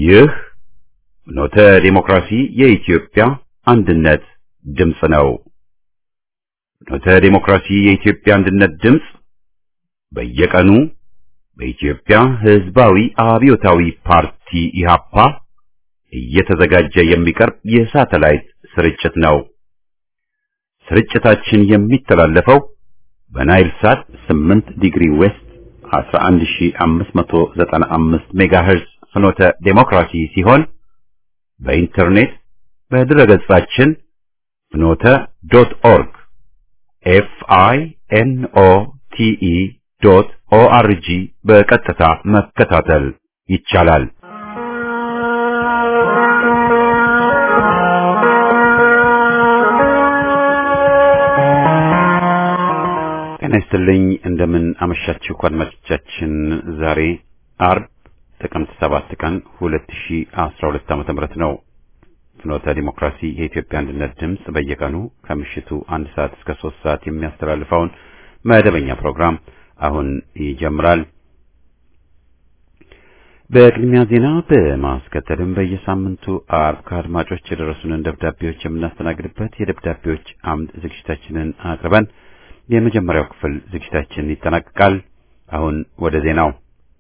ይህ ኖተ ዲሞክራሲ የኢትዮጵያ አንድነት ድምፅ ነው። ኖተ ዲሞክራሲ የኢትዮጵያ አንድነት ድምፅ በየቀኑ በኢትዮጵያ ሕዝባዊ አብዮታዊ ፓርቲ ኢህአፓ እየተዘጋጀ የሚቀርብ የሳተላይት ስርጭት ነው። ስርጭታችን የሚተላለፈው በናይል ሳት 8 ዲግሪ ዌስት 11595 ሜጋሄርዝ ፍኖተ ዴሞክራሲ ሲሆን በኢንተርኔት በድረገጻችን ፍኖተ ዶት ኦርግ ኤፍ አይ ኤን ኦ ቲ ኢ ዶት ኦ አር ጂ በቀጥታ መከታተል ይቻላል። ጤና ይስጥልኝ። እንደምን አመሻችሁ አድማጮቻችን። ዛሬ አርብ ጥቅምት ሰባት ቀን 2012 ዓመተ ምህረት ነው። ፍኖተ ዲሞክራሲ የኢትዮጵያ አንድነት ድምፅ በየቀኑ ከምሽቱ አንድ ሰዓት እስከ ሶስት ሰዓት የሚያስተላልፈውን መደበኛ ፕሮግራም አሁን ይጀምራል። በቅድሚያ ዜና በማስከተልም በየሳምንቱ አርብ ከአድማጮች የደረሱንን ደብዳቤዎች የምናስተናግድበት የደብዳቤዎች አምድ ዝግጅታችንን አቅርበን የመጀመሪያው ክፍል ዝግጅታችን ይጠናቀቃል። አሁን ወደ ዜናው።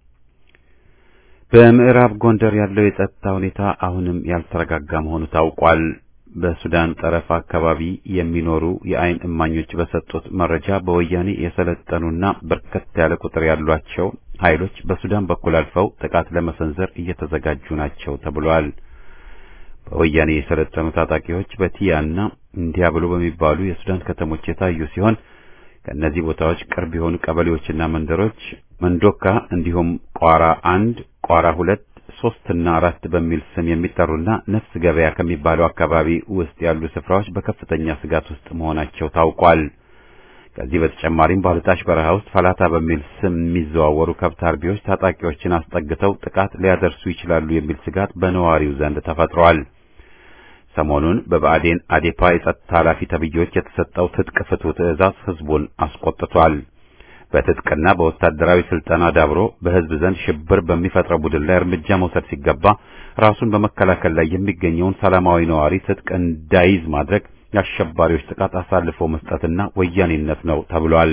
በምዕራብ ጎንደር ያለው የጸጥታ ሁኔታ አሁንም ያልተረጋጋ መሆኑ ታውቋል። በሱዳን ጠረፍ አካባቢ የሚኖሩ የዓይን እማኞች በሰጡት መረጃ በወያኔ የሰለጠኑና በርከት ያለ ቁጥር ያሏቸው ኃይሎች በሱዳን በኩል አልፈው ጥቃት ለመሰንዘር እየተዘጋጁ ናቸው ተብሏል። በወያኔ የሰለጠኑ ታጣቂዎች በቲያና እንዲያብሎ በሚባሉ የሱዳን ከተሞች የታዩ ሲሆን ከእነዚህ ቦታዎች ቅርብ የሆኑ ቀበሌዎችና መንደሮች መንዶካ እንዲሁም ቋራ አንድ፣ ቋራ ሁለት፣ ሶስት እና አራት በሚል ስም የሚጠሩና ነፍስ ገበያ ከሚባለው አካባቢ ውስጥ ያሉ ስፍራዎች በከፍተኛ ስጋት ውስጥ መሆናቸው ታውቋል። ከዚህ በተጨማሪም ባልጣሽ በረሃ ውስጥ ፈላታ በሚል ስም የሚዘዋወሩ ከብት አርቢዎች ታጣቂዎችን አስጠግተው ጥቃት ሊያደርሱ ይችላሉ የሚል ስጋት በነዋሪው ዘንድ ተፈጥሯል። ሰሞኑን በብአዴን አዴፓ የጸጥታ ኃላፊ ተብዬዎች የተሰጠው ትጥቅ ፍቱ ትዕዛዝ ህዝቡን አስቆጥቷል። በትጥቅና በወታደራዊ ስልጠና ዳብሮ በህዝብ ዘንድ ሽብር በሚፈጥረው ቡድን ላይ እርምጃ መውሰድ ሲገባ ራሱን በመከላከል ላይ የሚገኘውን ሰላማዊ ነዋሪ ትጥቅ እንዳይዝ ማድረግ የአሸባሪዎች ጥቃት አሳልፎ መስጠትና ወያኔነት ነው ተብሏል።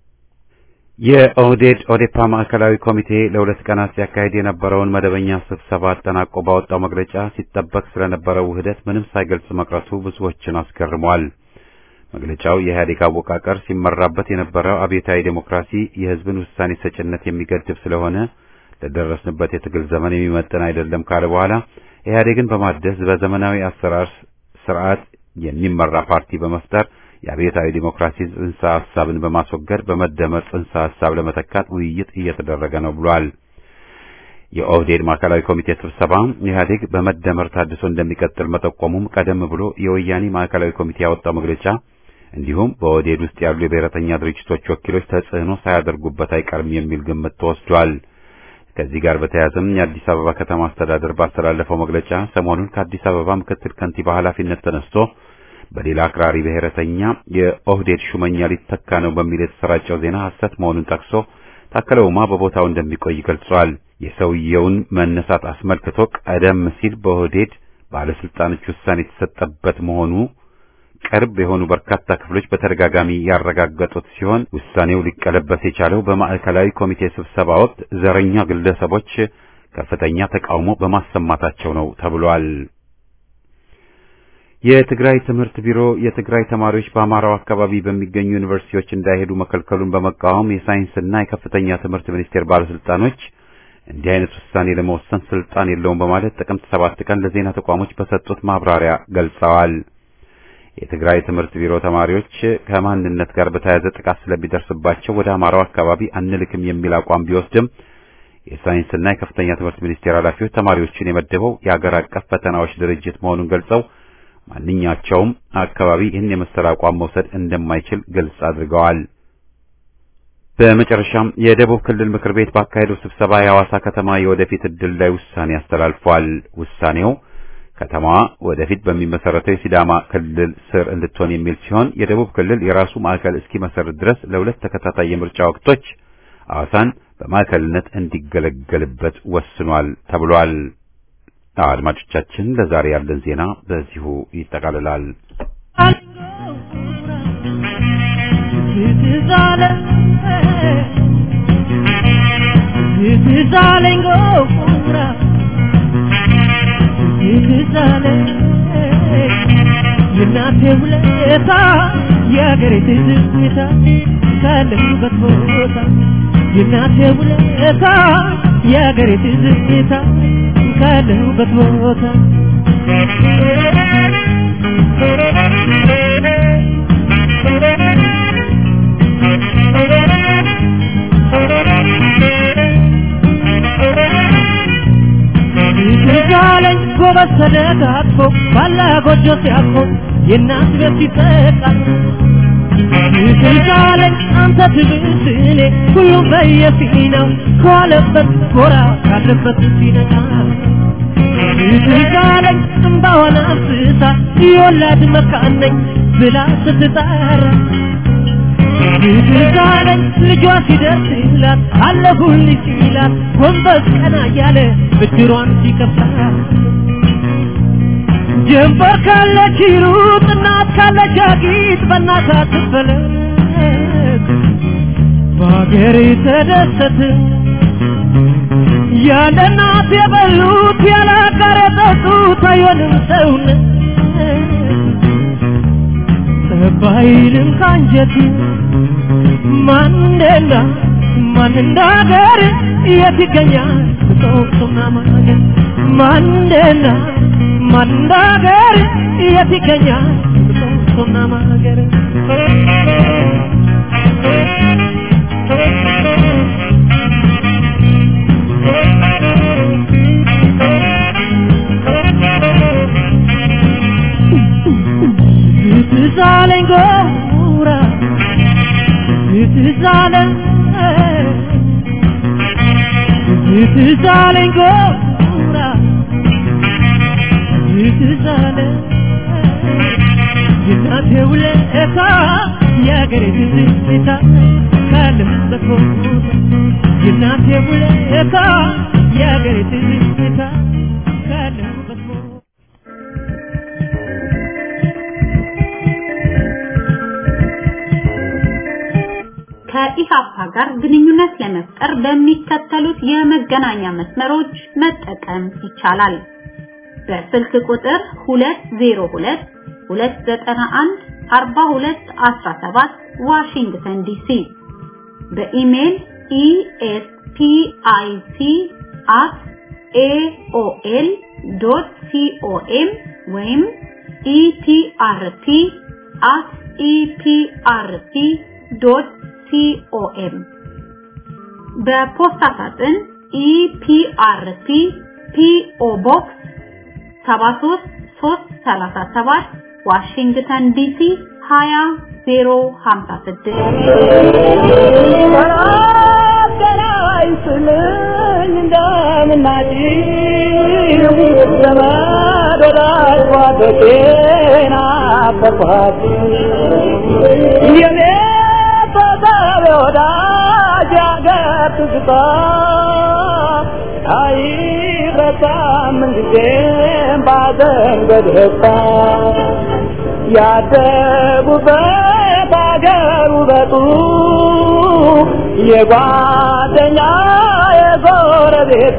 የኦህዴድ ኦዴፓ ማዕከላዊ ኮሚቴ ለሁለት ቀናት ሲያካሄድ የነበረውን መደበኛ ስብሰባ አጠናቆ ባወጣው መግለጫ ሲጠበቅ ስለነበረው ውህደት ምንም ሳይገልጽ መቅረቱ ብዙዎችን አስገርሟል። መግለጫው የኢህአዴግ አወቃቀር ሲመራበት የነበረው አብዮታዊ ዴሞክራሲ የህዝብን ውሳኔ ሰጭነት የሚገድብ ስለሆነ ለደረስንበት የትግል ዘመን የሚመጥን አይደለም ካለ በኋላ ኢህአዴግን በማደስ በዘመናዊ አሰራር ስርዓት የሚመራ ፓርቲ በመፍጠር የአብዮታዊ ዲሞክራሲ ጽንሰ ሐሳብን በማስወገድ በመደመር ጽንሰ ሐሳብ ለመተካት ውይይት እየተደረገ ነው ብሏል። የኦህዴድ ማዕከላዊ ኮሚቴ ስብሰባ ኢህአዴግ በመደመር ታድሶ እንደሚቀጥል መጠቆሙም ቀደም ብሎ የወያኔ ማዕከላዊ ኮሚቴ ያወጣው መግለጫ እንዲሁም በኦህዴድ ውስጥ ያሉ የብሔረተኛ ድርጅቶች ወኪሎች ተጽዕኖ ሳያደርጉበት አይቀርም የሚል ግምት ተወስዷል። ከዚህ ጋር በተያያዘም የአዲስ አበባ ከተማ አስተዳደር ባስተላለፈው መግለጫ ሰሞኑን ከአዲስ አበባ ምክትል ከንቲባ ኃላፊነት ተነስቶ በሌላ አክራሪ ብሔረተኛ የኦህዴድ ሹመኛ ሊተካ ነው በሚል የተሰራጨው ዜና ሐሰት መሆኑን ጠቅሶ ታከለ ኡማ በቦታው እንደሚቆይ ገልጿል። የሰውየውን መነሳት አስመልክቶ ቀደም ሲል በኦህዴድ ባለስልጣኖች ውሳኔ የተሰጠበት መሆኑ ቅርብ የሆኑ በርካታ ክፍሎች በተደጋጋሚ ያረጋገጡት ሲሆን ውሳኔው ሊቀለበስ የቻለው በማዕከላዊ ኮሚቴ ስብሰባ ወቅት ዘረኛ ግለሰቦች ከፍተኛ ተቃውሞ በማሰማታቸው ነው ተብሏል። የትግራይ ትምህርት ቢሮ የትግራይ ተማሪዎች በአማራው አካባቢ በሚገኙ ዩኒቨርሲቲዎች እንዳይሄዱ መከልከሉን በመቃወም የሳይንስና የከፍተኛ ትምህርት ሚኒስቴር ባለስልጣኖች እንዲህ አይነት ውሳኔ ለመወሰን ስልጣን የለውም በማለት ጥቅምት ሰባት ቀን ለዜና ተቋሞች በሰጡት ማብራሪያ ገልጸዋል። የትግራይ ትምህርት ቢሮ ተማሪዎች ከማንነት ጋር በተያያዘ ጥቃት ስለሚደርስባቸው ወደ አማራው አካባቢ አንልክም የሚል አቋም ቢወስድም የሳይንስና የከፍተኛ ትምህርት ሚኒስቴር ኃላፊዎች ተማሪዎችን የመደበው የአገር አቀፍ ፈተናዎች ድርጅት መሆኑን ገልጸው ማንኛቸውም አካባቢ ይህን የመሰለ አቋም መውሰድ እንደማይችል ግልጽ አድርገዋል። በመጨረሻም የደቡብ ክልል ምክር ቤት ባካሄደው ስብሰባ የሐዋሳ ከተማ የወደፊት ዕድል ላይ ውሳኔ አስተላልፏል። ውሳኔው ከተማዋ ወደፊት በሚመሰረተው የሲዳማ ክልል ስር እንድትሆን የሚል ሲሆን የደቡብ ክልል የራሱ ማዕከል እስኪመሰርት ድረስ ለሁለት ተከታታይ የምርጫ ወቅቶች ሐዋሳን በማዕከልነት እንዲገለገልበት ወስኗል ተብሏል። አድማጮቻችን ለዛሬ ያለን ዜና በዚሁ ይጠቃልላል። የእናቴ ውለታ የአገሬ ትዝታ ካለሁበት ቦታ የእናቴ ውለታ የአገሬ ትዝታ ካለሁበት ቦታ ይዛለኝ ጎበዝ ተደጋግፎ ባላ ጎጆ ሲያቆ የእናት ቤት ይጠቃል ይዛለኝ አንተ ትብስ እኔ ሁሉም በየፊናው ከዋለበት ጎራ ካለበት ሲነቃ ይዛለኝ እምባዋን አፍስሳ የወላድ መካን ነኝ ብላ ስትጠራ ይዛለኝ ልጇ ሲደርስላት አለሁልሽ ሲላት ጎንበስ ቀና እያለ ብድሯን ሲከፍላት ጀንበር ካለች ሩጥ እናት ካለች አጊጥ በእናት አትፈለግ በሀገር ተደሰት ያለ እናት የበሉት ያለ አጋር የጠጡት አይሆንም ሰውነት ባይልም ካንጀት ማንደና ማን እንደ ሀገር የት ይገኛል ጦቅቱና ማገር ማንደና ማን እንደ ሀገር የት ይገኛል ጦቅቱና ማገር ትዛለኝ ጎራ ትዛለኝ ትዛለኝ ጎራ ትዛለኝ የእናቴ ውለታ የአገሬ ትዝታ ካለሁበት ቦታ የእናቴ ውለታ የአገሬ ትዝታ ካለሁበት ቦታ ከኢሃፓ ጋር ግንኙነት ለመፍጠር በሚከተሉት የመገናኛ መስመሮች መጠቀም ይቻላል። በስልክ ቁጥር 202 291 4217 ዋሽንግተን ዲሲ በኢሜል espic@aol.com ወይም eprp@eprp.com በፖስታ ሳጥን ኢፒአርፒ ፒኦ ቦክስ 73337 ዋሽንግተን ዲሲ አይረሳም ጊዜም ባዘን በደስታ ያደጉበት አገር ውበቱ የጓደኛ የጎረቤቱ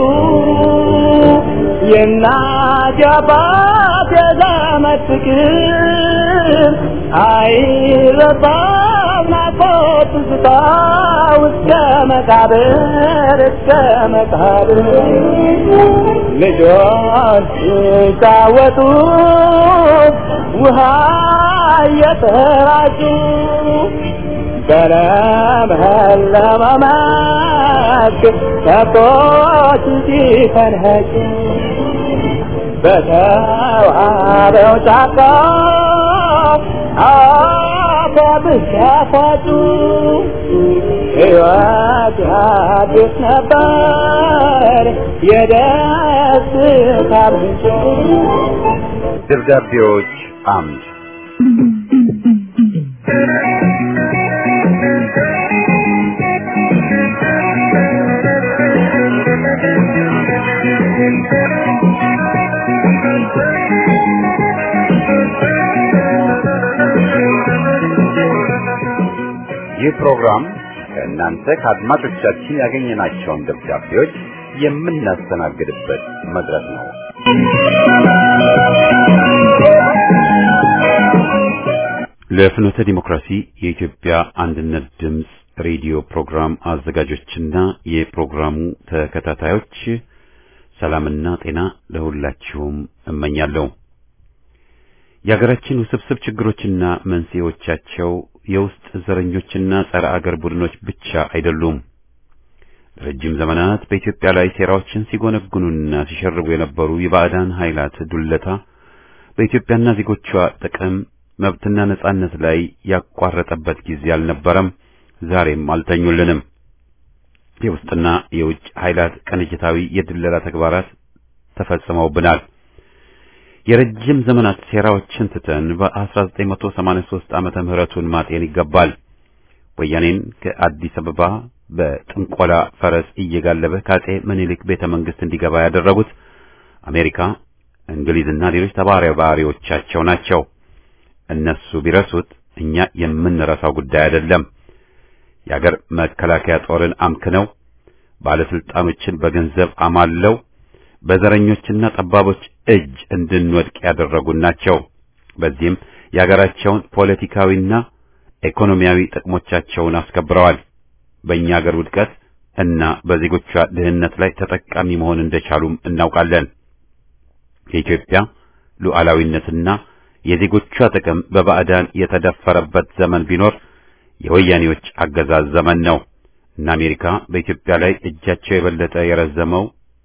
የእናት የአባት የዘመድ ፍቅር አይረሳም ናፍቆት ትዝታ እስከ መቃብር እስከ መቃብር ልጆች ሲጫወቱ ውሃ እየተራጩ በለመለመ መስክ ከብቶች ሲፈንኸጩ በተዋበው ጫካ አፏብስ ያፏጩ ሕይወት አዲስ ነበር የደስታ ምንጭ ደብዳቤዎች አምድ ይህ ፕሮግራም ከእናንተ ከአድማጮቻችን ያገኘናቸውን ደብዳቤዎች የምናስተናግድበት መድረክ ነው። ለፍኖተ ዲሞክራሲ የኢትዮጵያ አንድነት ድምፅ ሬዲዮ ፕሮግራም አዘጋጆችና የፕሮግራሙ ተከታታዮች ሰላምና ጤና ለሁላችሁም እመኛለሁ። የሀገራችን ውስብስብ ችግሮችና መንስኤዎቻቸው የውስጥ ዘረኞችና ጸረ አገር ቡድኖች ብቻ አይደሉም። ለረጅም ዘመናት በኢትዮጵያ ላይ ሴራዎችን ሲጎነጉኑና ሲሸርቡ የነበሩ የባዕዳን ኃይላት ዱለታ በኢትዮጵያና ዜጎቿ ጥቅም መብትና ነጻነት ላይ ያቋረጠበት ጊዜ አልነበረም፣ ዛሬም አልተኙልንም። የውስጥና የውጭ ኃይላት ቅንጅታዊ የድለላ ተግባራት ተፈጽመውብናል። የረጅም ዘመናት ሴራዎችን ትተን በ1983 ዓመተ ምህረቱን ማጤን ይገባል። ወያኔን ከአዲስ አበባ በጥንቆላ ፈረስ እየጋለበ ከአጼ ምኒልክ ቤተ መንግስት እንዲገባ ያደረጉት አሜሪካ፣ እንግሊዝና ሌሎች ተባባሪዎቻቸው ናቸው። እነሱ ቢረሱት እኛ የምንረሳው ጉዳይ አይደለም። የአገር መከላከያ ጦርን አምክነው ባለስልጣኖችን በገንዘብ አማለው በዘረኞችና ጠባቦች እጅ እንድንወድቅ ያደረጉን ናቸው። በዚህም የአገራቸውን ፖለቲካዊና ኢኮኖሚያዊ ጥቅሞቻቸውን አስከብረዋል። በእኛ አገር ውድቀት እና በዜጎቿ ድህነት ላይ ተጠቃሚ መሆን እንደቻሉም እናውቃለን። የኢትዮጵያ ሉዓላዊነትና የዜጎቿ ጥቅም በባዕዳን የተደፈረበት ዘመን ቢኖር የወያኔዎች አገዛዝ ዘመን ነው እና አሜሪካ በኢትዮጵያ ላይ እጃቸው የበለጠ የረዘመው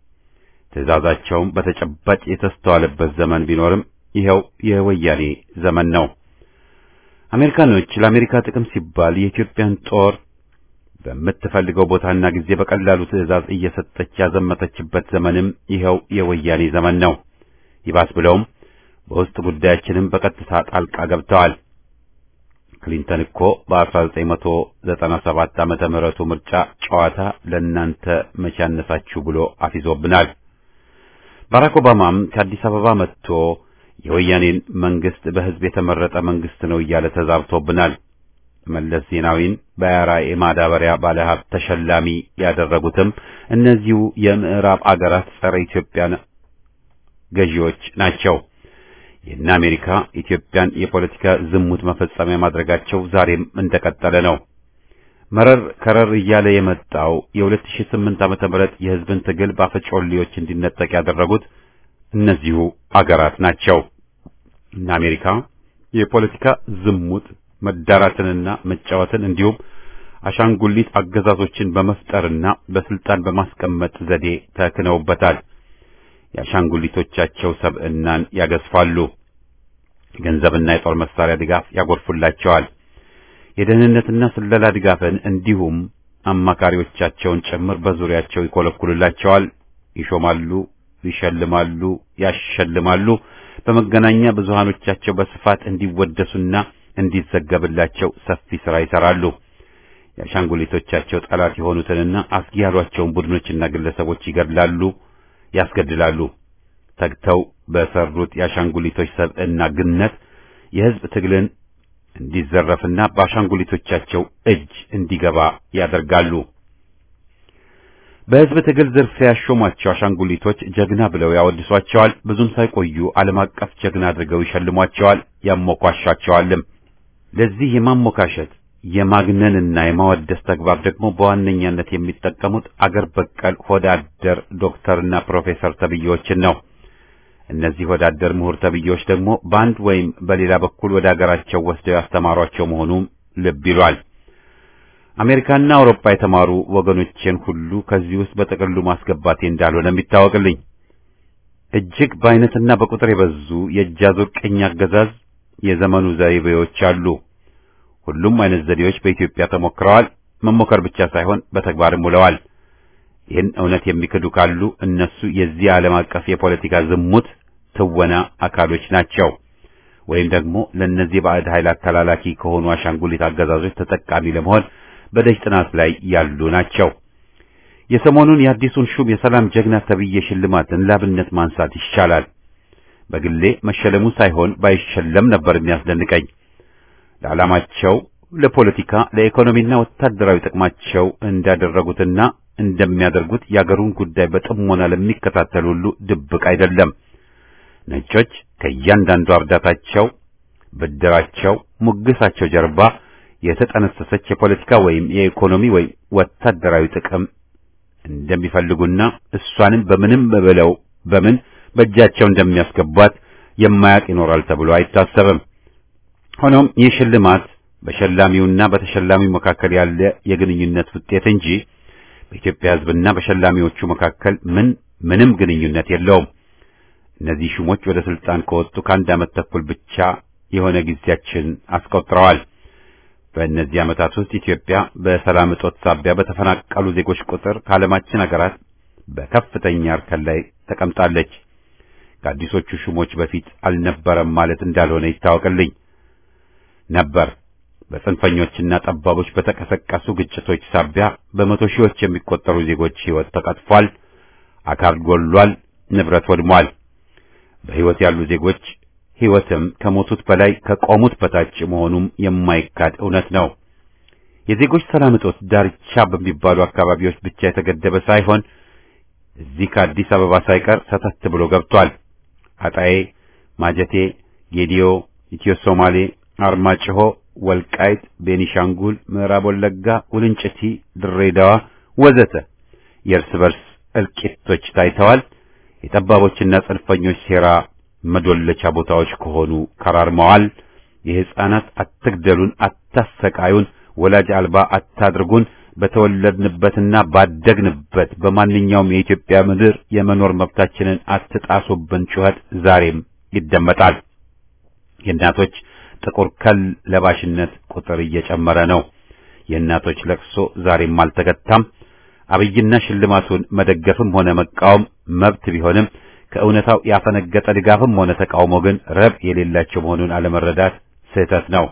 ትዕዛዛቸውም በተጨባጭ የተስተዋለበት ዘመን ቢኖርም ይኸው የወያኔ ዘመን ነው። አሜሪካኖች ለአሜሪካ ጥቅም ሲባል የኢትዮጵያን ጦር በምትፈልገው ቦታና ጊዜ በቀላሉ ትዕዛዝ እየሰጠች ያዘመተችበት ዘመንም ይኸው የወያኔ ዘመን ነው። ይባስ ብለውም በውስጥ ጉዳያችንም በቀጥታ ጣልቃ ገብተዋል። ክሊንተን እኮ በ1997 ዓመተ ምህረቱ ምርጫ ጨዋታ ለእናንተ መቼ ያነሳችሁ ብሎ አፊዞብናል። ባራክ ኦባማም ከአዲስ አበባ መጥቶ የወያኔን መንግስት በህዝብ የተመረጠ መንግስት ነው እያለ ተዛብቶብናል። መለስ ዜናዊን በያራ የማዳበሪያ ባለሀብት ተሸላሚ ያደረጉትም እነዚሁ የምዕራብ አገራት ጸረ ኢትዮጵያ ገዢዎች ናቸው። የእነ አሜሪካ ኢትዮጵያን የፖለቲካ ዝሙት መፈጸሚያ ማድረጋቸው ዛሬም እንደቀጠለ ነው። መረር ከረር እያለ የመጣው የ2008 ዓመተ ምህረት የህዝብን ትግል ባፈጮሌዎች እንዲነጠቅ ያደረጉት እነዚሁ አገራት ናቸው። እነ አሜሪካ የፖለቲካ ዝሙት መዳራትንና መጫወትን እንዲሁም አሻንጉሊት አገዛዞችን በመፍጠርና በስልጣን በማስቀመጥ ዘዴ ተክነውበታል። የአሻንጉሊቶቻቸው ሰብዕናን ያገዝፋሉ። ገንዘብና የጦር መሳሪያ ድጋፍ ያጎርፉላቸዋል። የደህንነትና ስለላ ድጋፍን እንዲሁም አማካሪዎቻቸውን ጭምር በዙሪያቸው ይኮለኩሉላቸዋል፣ ይሾማሉ፣ ይሸልማሉ፣ ያሸልማሉ። በመገናኛ ብዙሃኖቻቸው በስፋት እንዲወደሱና እንዲዘገብላቸው ሰፊ ሥራ ይሰራሉ። የአሻንጉሊቶቻቸው ጠላት የሆኑትንና አስጊ ያሏቸውን ቡድኖችና ግለሰቦች ይገድላሉ፣ ያስገድላሉ። ተግተው በሰሩት የአሻንጉሊቶች ሰብዕና ግነት የሕዝብ ትግልን እንዲዘረፍና በአሻንጉሊቶቻቸው እጅ እንዲገባ ያደርጋሉ። በሕዝብ ትግል ዝርፊያ ያሾሟቸው አሻንጉሊቶች ጀግና ብለው ያወድሷቸዋል። ብዙም ሳይቆዩ ዓለም አቀፍ ጀግና አድርገው ይሸልሟቸዋል፣ ያሞኳሻቸዋልም። ለዚህ የማሞካሸት የማግነንና የማወደስ ተግባር ደግሞ በዋነኛነት የሚጠቀሙት አገር በቀል ሆዳደር ዶክተርና ፕሮፌሰር ተብዬዎችን ነው። እነዚህ ወዳደር ምሁር ተብዬዎች ደግሞ በአንድ ወይም በሌላ በኩል ወደ አገራቸው ወስደው ያስተማሯቸው መሆኑም ልብ ይሏል። አሜሪካና አውሮፓ የተማሩ ወገኖቼን ሁሉ ከዚህ ውስጥ በጥቅሉ ማስገባቴ እንዳልሆነ የሚታወቅልኝ እጅግ በአይነትና በቁጥር የበዙ የእጅ አዙር ቅኝ አገዛዝ የዘመኑ ዘይቤዎች አሉ። ሁሉም አይነት ዘዴዎች በኢትዮጵያ ተሞክረዋል። መሞከር ብቻ ሳይሆን በተግባርም ውለዋል። ይህን እውነት የሚክዱ ካሉ እነሱ የዚህ ዓለም አቀፍ የፖለቲካ ዝሙት ትወና አካሎች ናቸው፣ ወይም ደግሞ ለእነዚህ ባዕድ ኃይላት ተላላኪ ከሆኑ አሻንጉሊት አገዛዞች ተጠቃሚ ለመሆን በደጅ ጥናት ላይ ያሉ ናቸው። የሰሞኑን የአዲሱን ሹም የሰላም ጀግና ተብዬ ሽልማትን ላብነት ማንሳት ይቻላል። በግሌ መሸለሙ ሳይሆን ባይሸለም ነበር የሚያስደንቀኝ። ለዓላማቸው ለፖለቲካ ለኢኮኖሚና ወታደራዊ ጥቅማቸው እንዳደረጉትና እንደሚያደርጉት የአገሩን ጉዳይ በጥሞና ለሚከታተል ሁሉ ድብቅ አይደለም። ነጮች ከእያንዳንዱ እርዳታቸው፣ ብድራቸው፣ ሙግሳቸው ጀርባ የተጠነሰሰች የፖለቲካ ወይም የኢኮኖሚ ወይም ወታደራዊ ጥቅም እንደሚፈልጉና እሷንም በምንም ብለው በምን በእጃቸው እንደሚያስገቧት የማያውቅ ይኖራል ተብሎ አይታሰብም። ሆኖም ይህ ሽልማት በሸላሚውና በተሸላሚው መካከል ያለ የግንኙነት ውጤት እንጂ በኢትዮጵያ ሕዝብና በሸላሚዎቹ መካከል ምን ምንም ግንኙነት የለውም። እነዚህ ሹሞች ወደ ስልጣን ከወጡ ከአንድ ዓመት ተኩል ብቻ የሆነ ጊዜያችን አስቆጥረዋል። በእነዚህ ዓመታት ውስጥ ኢትዮጵያ በሰላም እጦት ሳቢያ በተፈናቀሉ ዜጎች ቁጥር ከዓለማችን ሀገራት በከፍተኛ እርከን ላይ ተቀምጣለች። ከአዲሶቹ ሹሞች በፊት አልነበረም ማለት እንዳልሆነ ይታወቅልኝ ነበር። በጽንፈኞችና ጠባቦች በተቀሰቀሱ ግጭቶች ሳቢያ በመቶ ሺዎች የሚቆጠሩ ዜጎች ሕይወት ተቀጥፏል፣ አካል ጎሏል፣ ንብረት ወድሟል። በሕይወት ያሉ ዜጎች ሕይወትም ከሞቱት በላይ ከቆሙት በታች መሆኑም የማይካድ እውነት ነው። የዜጎች ሰላም እጦት ዳርቻ በሚባሉ አካባቢዎች ብቻ የተገደበ ሳይሆን እዚህ ከአዲስ አበባ ሳይቀር ሰተት ብሎ ገብቷል። አጣዬ፣ ማጀቴ፣ ጌዲዮ፣ ኢትዮ ሶማሌ፣ አርማጭሆ፣ ወልቃይት፣ ቤኒሻንጉል፣ ምዕራብ ወለጋ፣ ውልንጭቲ፣ ድሬዳዋ ወዘተ የእርስ በርስ እልቂቶች ታይተዋል። የጠባቦችና ጽንፈኞች ሴራ መዶለቻ ቦታዎች ከሆኑ ከራርመዋል። የሕፃናት አትግደሉን፣ አታሰቃዩን፣ ወላጅ አልባ አታድርጉን፣ በተወለድንበትና ባደግንበት በማንኛውም የኢትዮጵያ ምድር የመኖር መብታችንን አትጣሱብን ጩኸት ዛሬም ይደመጣል። የእናቶች ጥቁር ከል ለባሽነት ቁጥር እየጨመረ ነው። የእናቶች ለቅሶ ዛሬም አልተገታም። አብይና ሽልማቱን መደገፍም ሆነ መቃወም መብት ቢሆንም ከእውነታው ያፈነገጠ ድጋፍም ሆነ ተቃውሞ ግን ረብ የሌላቸው መሆኑን አለመረዳት ስህተት ነው።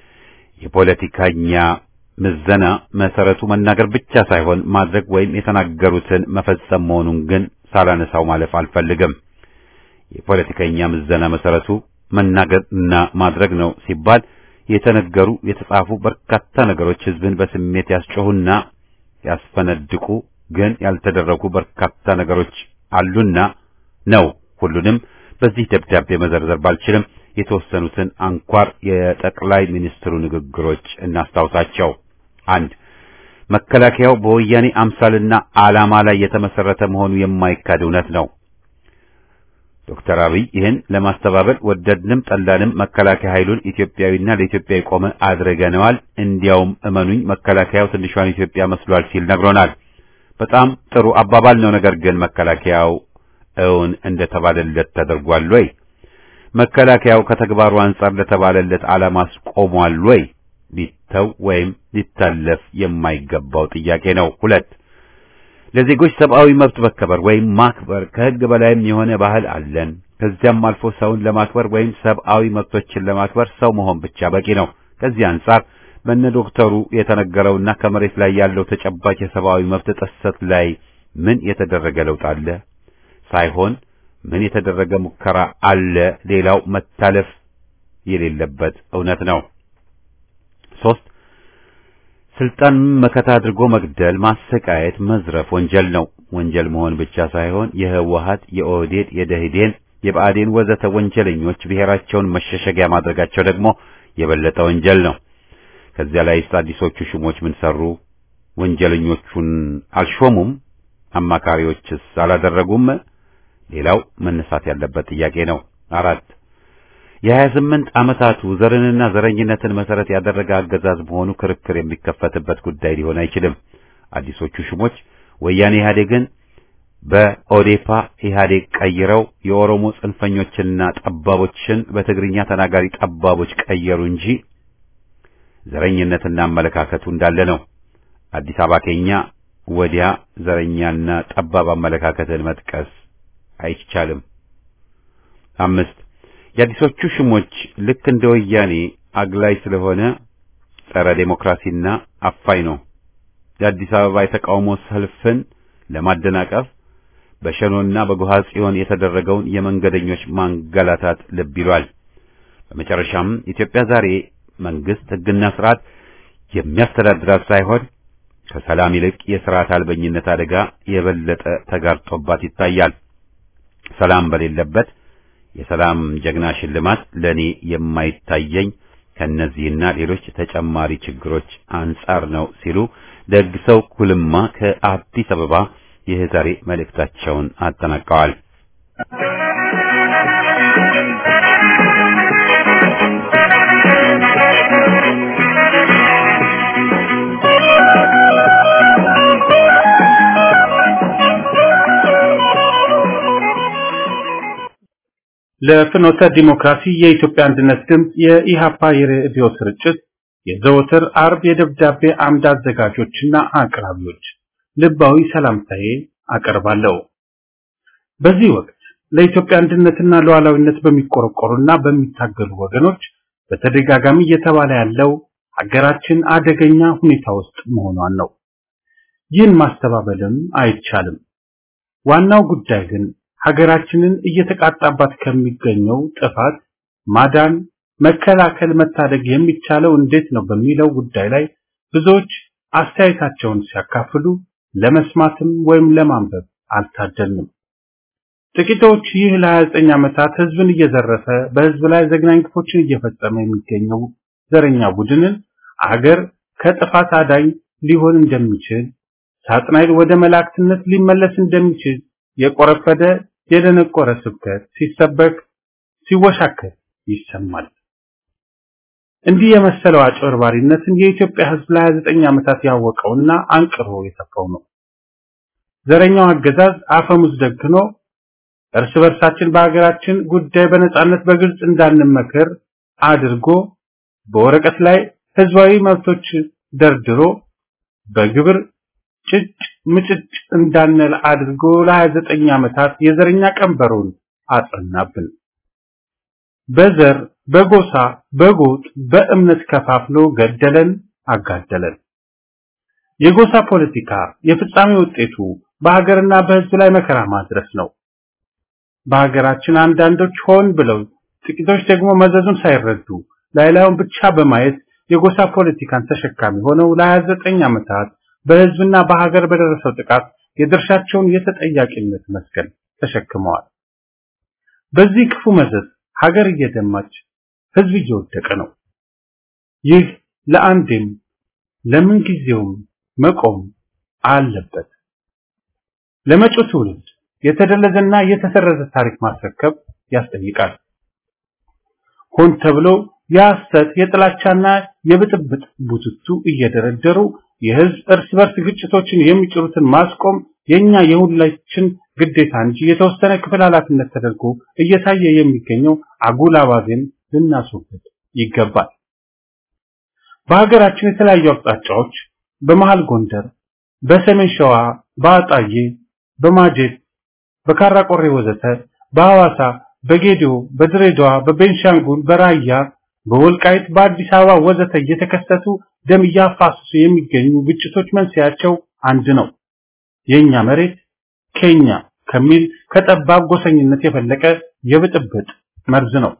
የፖለቲከኛ ምዘና መሰረቱ መናገር ብቻ ሳይሆን ማድረግ ወይም የተናገሩትን መፈጸም መሆኑን ግን ሳላነሳው ማለፍ አልፈልግም። የፖለቲከኛ ምዘና መሰረቱ መናገርና ማድረግ ነው ሲባል የተነገሩ የተጻፉ በርካታ ነገሮች ህዝብን በስሜት ያስጮሁና ያስፈነድቁ ግን ያልተደረጉ በርካታ ነገሮች አሉና ነው። ሁሉንም በዚህ ደብዳቤ መዘርዘር ባልችልም የተወሰኑትን አንኳር የጠቅላይ ሚኒስትሩ ንግግሮች እናስታውሳቸው። አንድ መከላከያው በወያኔ አምሳልና ዓላማ ላይ የተመሰረተ መሆኑ የማይካድ እውነት ነው። ዶክተር አብይ ይህን ለማስተባበል ወደድንም ጠላንም መከላከያ ኃይሉን ኢትዮጵያዊና ለኢትዮጵያ የቆመ አድርገነዋል። እንዲያውም እመኑኝ መከላከያው ትንሿን ኢትዮጵያ መስሏል ሲል ነግሮናል። በጣም ጥሩ አባባል ነው። ነገር ግን መከላከያው እውን እንደተባለለት ተደርጓል ወይ? መከላከያው ከተግባሩ አንጻር ለተባለለት ዓላማስ ቆሟል ወይ? ሊተው ወይም ሊታለፍ የማይገባው ጥያቄ ነው። ሁለት ለዜጎች ሰብአዊ መብት መከበር ወይም ማክበር ከሕግ በላይም የሆነ ባህል አለን። ከዚያም አልፎ ሰውን ለማክበር ወይም ሰብአዊ መብቶችን ለማክበር ሰው መሆን ብቻ በቂ ነው። ከዚህ አንጻር በእነ ዶክተሩ የተነገረውና ከመሬት ላይ ያለው ተጨባጭ የሰብአዊ መብት ጥሰት ላይ ምን የተደረገ ለውጥ አለ ሳይሆን ምን የተደረገ ሙከራ አለ ሌላው መታለፍ የሌለበት እውነት ነው። ሶስት ስልጣን መከታ አድርጎ መግደል፣ ማሰቃየት፣ መዝረፍ ወንጀል ነው። ወንጀል መሆን ብቻ ሳይሆን የህወሀት፣ የኦህዴድ፣ የደህዴን፣ የብአዴን ወዘተ ወንጀለኞች ብሔራቸውን መሸሸጊያ ማድረጋቸው ደግሞ የበለጠ ወንጀል ነው። ከዚያ ላይ አዲሶቹ ሹሞች ምን ሰሩ? ወንጀለኞቹን አልሾሙም? አማካሪዎችስ አላደረጉም? ሌላው መነሳት ያለበት ጥያቄ ነው። አራት የሀያ ስምንት ዓመታቱ ዘርንና ዘረኝነትን መሰረት ያደረገ አገዛዝ መሆኑ ክርክር የሚከፈትበት ጉዳይ ሊሆን አይችልም። አዲሶቹ ሹሞች ወያኔ ኢህአዴግን በኦዴፓ ኢህአዴግ ቀይረው የኦሮሞ ጽንፈኞችንና ጠባቦችን በትግርኛ ተናጋሪ ጠባቦች ቀየሩ እንጂ ዘረኝነትና አመለካከቱ እንዳለ ነው። አዲስ አበባ ኬኛ ወዲያ ዘረኛና ጠባብ አመለካከትን መጥቀስ አይቻልም። አምስት የአዲሶቹ ሹሞች ልክ እንደ ወያኔ አግላይ ስለሆነ ጸረ ዴሞክራሲና አፋኝ ነው። የአዲስ አበባ የተቃውሞ ሰልፍን ለማደናቀፍ በሸኖና በጎሃ ጽዮን የተደረገውን የመንገደኞች ማንገላታት ልብ ይሏል። በመጨረሻም ኢትዮጵያ ዛሬ መንግስት ሕግና ስርዓት የሚያስተዳድራት ሳይሆን ከሰላም ይልቅ የሥርዓት አልበኝነት አደጋ የበለጠ ተጋርጦባት ይታያል። ሰላም በሌለበት የሰላም ጀግና ሽልማት ለኔ የማይታየኝ ከነዚህና ሌሎች ተጨማሪ ችግሮች አንጻር ነው ሲሉ ደግ ሰው ኩልማ ከአዲስ አበባ የዛሬ መልእክታቸውን አጠናቀዋል። ለፍኖተ ዲሞክራሲ የኢትዮጵያ አንድነት ድምፅ የኢሃፓ የሬዲዮ ስርጭት የዘወትር አርብ የደብዳቤ አምድ አዘጋጆችና አቅራቢዎች ልባዊ ሰላምታዬ አቀርባለሁ። በዚህ ወቅት ለኢትዮጵያ አንድነትና ሉዓላዊነት በሚቆረቆሩና በሚታገሉ ወገኖች በተደጋጋሚ እየተባለ ያለው ሀገራችን አደገኛ ሁኔታ ውስጥ መሆኗን ነው። ይህን ማስተባበልም አይቻልም። ዋናው ጉዳይ ግን ሀገራችንን እየተቃጣባት ከሚገኘው ጥፋት ማዳን፣ መከላከል፣ መታደግ የሚቻለው እንዴት ነው በሚለው ጉዳይ ላይ ብዙዎች አስተያየታቸውን ሲያካፍሉ ለመስማትም ወይም ለማንበብ አልታደልንም። ጥቂቶች ይህ ለ29 ዓመታት ህዝብን እየዘረፈ በህዝብ ላይ ዘግናኝ ግፎችን እየፈጸመ የሚገኘው ዘረኛ ቡድንን አገር ከጥፋት አዳኝ ሊሆን እንደሚችል ሳጥናኤል ወደ መላእክትነት ሊመለስ እንደሚችል የቆረፈደ የደነቆረ ስብከት ሲሰበክ ሲወሻከር ይሰማል። እንዲህ የመሰለው አጭበርባሪነትን የኢትዮጵያ ህዝብ ለ29 ዓመታት ያወቀውና አንቅሮ የተፋው ነው። ዘረኛው አገዛዝ አፈሙዝ ደግኖ እርስ በርሳችን በሀገራችን ጉዳይ በነጻነት በግልጽ እንዳንመከር አድርጎ በወረቀት ላይ ህዝባዊ መብቶች ደርድሮ በግብር ጭጭ ምጭጭ እንዳንል አድርጎ ለ29 ዓመታት የዘረኛ ቀንበሩን አጸናብን። በዘር፣ በጎሳ፣ በጎጥ፣ በእምነት ከፋፍሎ ገደለን፣ አጋደለን። የጎሳ ፖለቲካ የፍጻሜ ውጤቱ በሀገርና በህዝብ ላይ መከራ ማድረስ ነው። በሀገራችን አንዳንዶች ሆን ብለው ጥቂቶች ደግሞ መዘዙን ሳይረዱ ላይላዩን ብቻ በማየት የጎሳ ፖለቲካን ተሸካሚ ሆነው ለ29 ዓመታት በህዝብና በሀገር በደረሰው ጥቃት የድርሻቸውን የተጠያቂነት መስቀል ተሸክመዋል። በዚህ ክፉ መዘዝ ሀገር እየደማች ህዝብ እየወደቀ ነው። ይህ ለአንዴም ለምን ጊዜውም መቆም አለበት። ለመጪው ትውልድ የተደለዘና የተሰረዘ ታሪክ ማስረከብ ያስጠይቃል። ሆን ተብሎ የሐሰት የጥላቻና የብጥብጥ ቡትቱ እየደረደሩ የህዝብ እርስ በርስ ግጭቶችን የሚጭሩትን ማስቆም የኛ የሁላችን ግዴታ እንጂ የተወሰነ ክፍል ኃላፊነት ተደርጎ እየታየ የሚገኘው አጉል አባዜን ልናስወግድ ይገባል። በሀገራችን የተለያዩ አቅጣጫዎች በመሃል ጎንደር፣ በሰሜን ሸዋ፣ በአጣዬ፣ በማጀት፣ በካራቆሬ ወዘተ፣ በሐዋሳ፣ በጌዲዮ፣ በድሬዳዋ፣ በቤንሻንጉል፣ በራያ፣ በወልቃይት፣ በአዲስ አበባ ወዘተ እየተከሰቱ ደም እያፋሰሱ የሚገኙ ግጭቶች መንስኤያቸው አንድ ነው። የኛ መሬት ከኛ ከሚል ከጠባብ ጎሰኝነት የፈለቀ የብጥብጥ መርዝ ነው።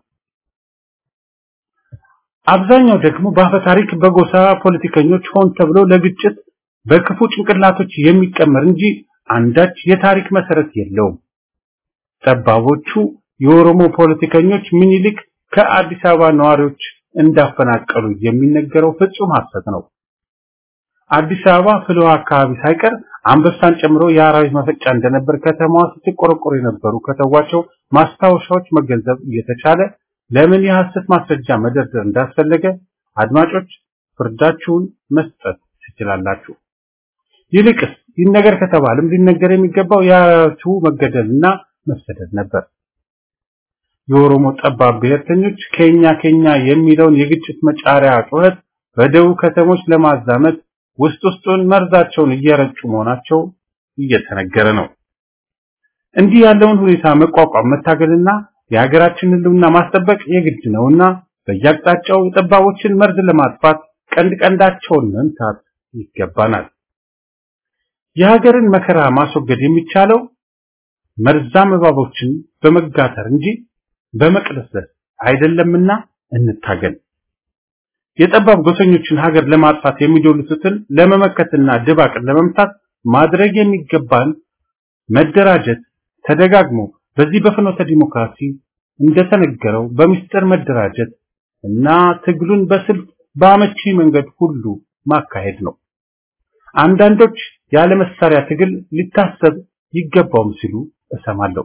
አብዛኛው ደግሞ በአፈ ታሪክ በጎሳ ፖለቲከኞች ሆን ተብሎ ለግጭት በክፉ ጭንቅላቶች የሚቀመር እንጂ አንዳች የታሪክ መሰረት የለውም። ጠባቦቹ የኦሮሞ ፖለቲከኞች ምኒልክ ከአዲስ አበባ ነዋሪዎች እንዳፈናቀሉ የሚነገረው ፍጹም ሐሰት ነው። አዲስ አበባ ፍልውሃ አካባቢ ሳይቀር አንበሳን ጨምሮ የአራዊት መፈጫ እንደነበር ከተማዋ ስትቆረቆር የነበሩ ከተዋቸው ማስታወሻዎች መገንዘብ እየተቻለ ለምን የሐሰት ማስረጃ መደርደር እንዳስፈለገ አድማጮች ፍርዳችሁን መስጠት ትችላላችሁ። ይልቅስ ይነገር ከተባለም ሊነገር የሚገባው የአራዊቱ መገደልና መሰደድ ነበር። የኦሮሞ ጠባብ ብሔርተኞች ከኛ ከኛ የሚለውን የግጭት መጫሪያ ጩኸት በደቡብ ከተሞች ለማዛመት ውስጥ ውስጡን መርዛቸውን እየረጩ መሆናቸው እየተነገረ ነው። እንዲህ ያለውን ሁኔታ መቋቋም መታገልና የሀገራችንን ሕልውና ማስጠበቅ የግድ ነውና በየአቅጣጫው የጠባቦችን መርዝ ለማጥፋት ቀንድ ቀንዳቸውን መምታት ይገባናል። የሀገርን መከራ ማስወገድ የሚቻለው መርዛም እባቦችን በመጋተር እንጂ በመቅለስለስ አይደለምና እንታገል። የጠባብ ጎሰኞችን ሀገር ለማጥፋት የሚዶልቱትን ለመመከትና ድባቅን ለመምታት ማድረግ የሚገባን መደራጀት ተደጋግሞ በዚህ በፍኖተ ዲሞክራሲ እንደተነገረው በሚስጥር መደራጀት እና ትግሉን በስልት በአመቺ መንገድ ሁሉ ማካሄድ ነው። አንዳንዶች ያለ መሳሪያ ትግል ሊታሰብ ይገባውም ሲሉ እሰማለሁ።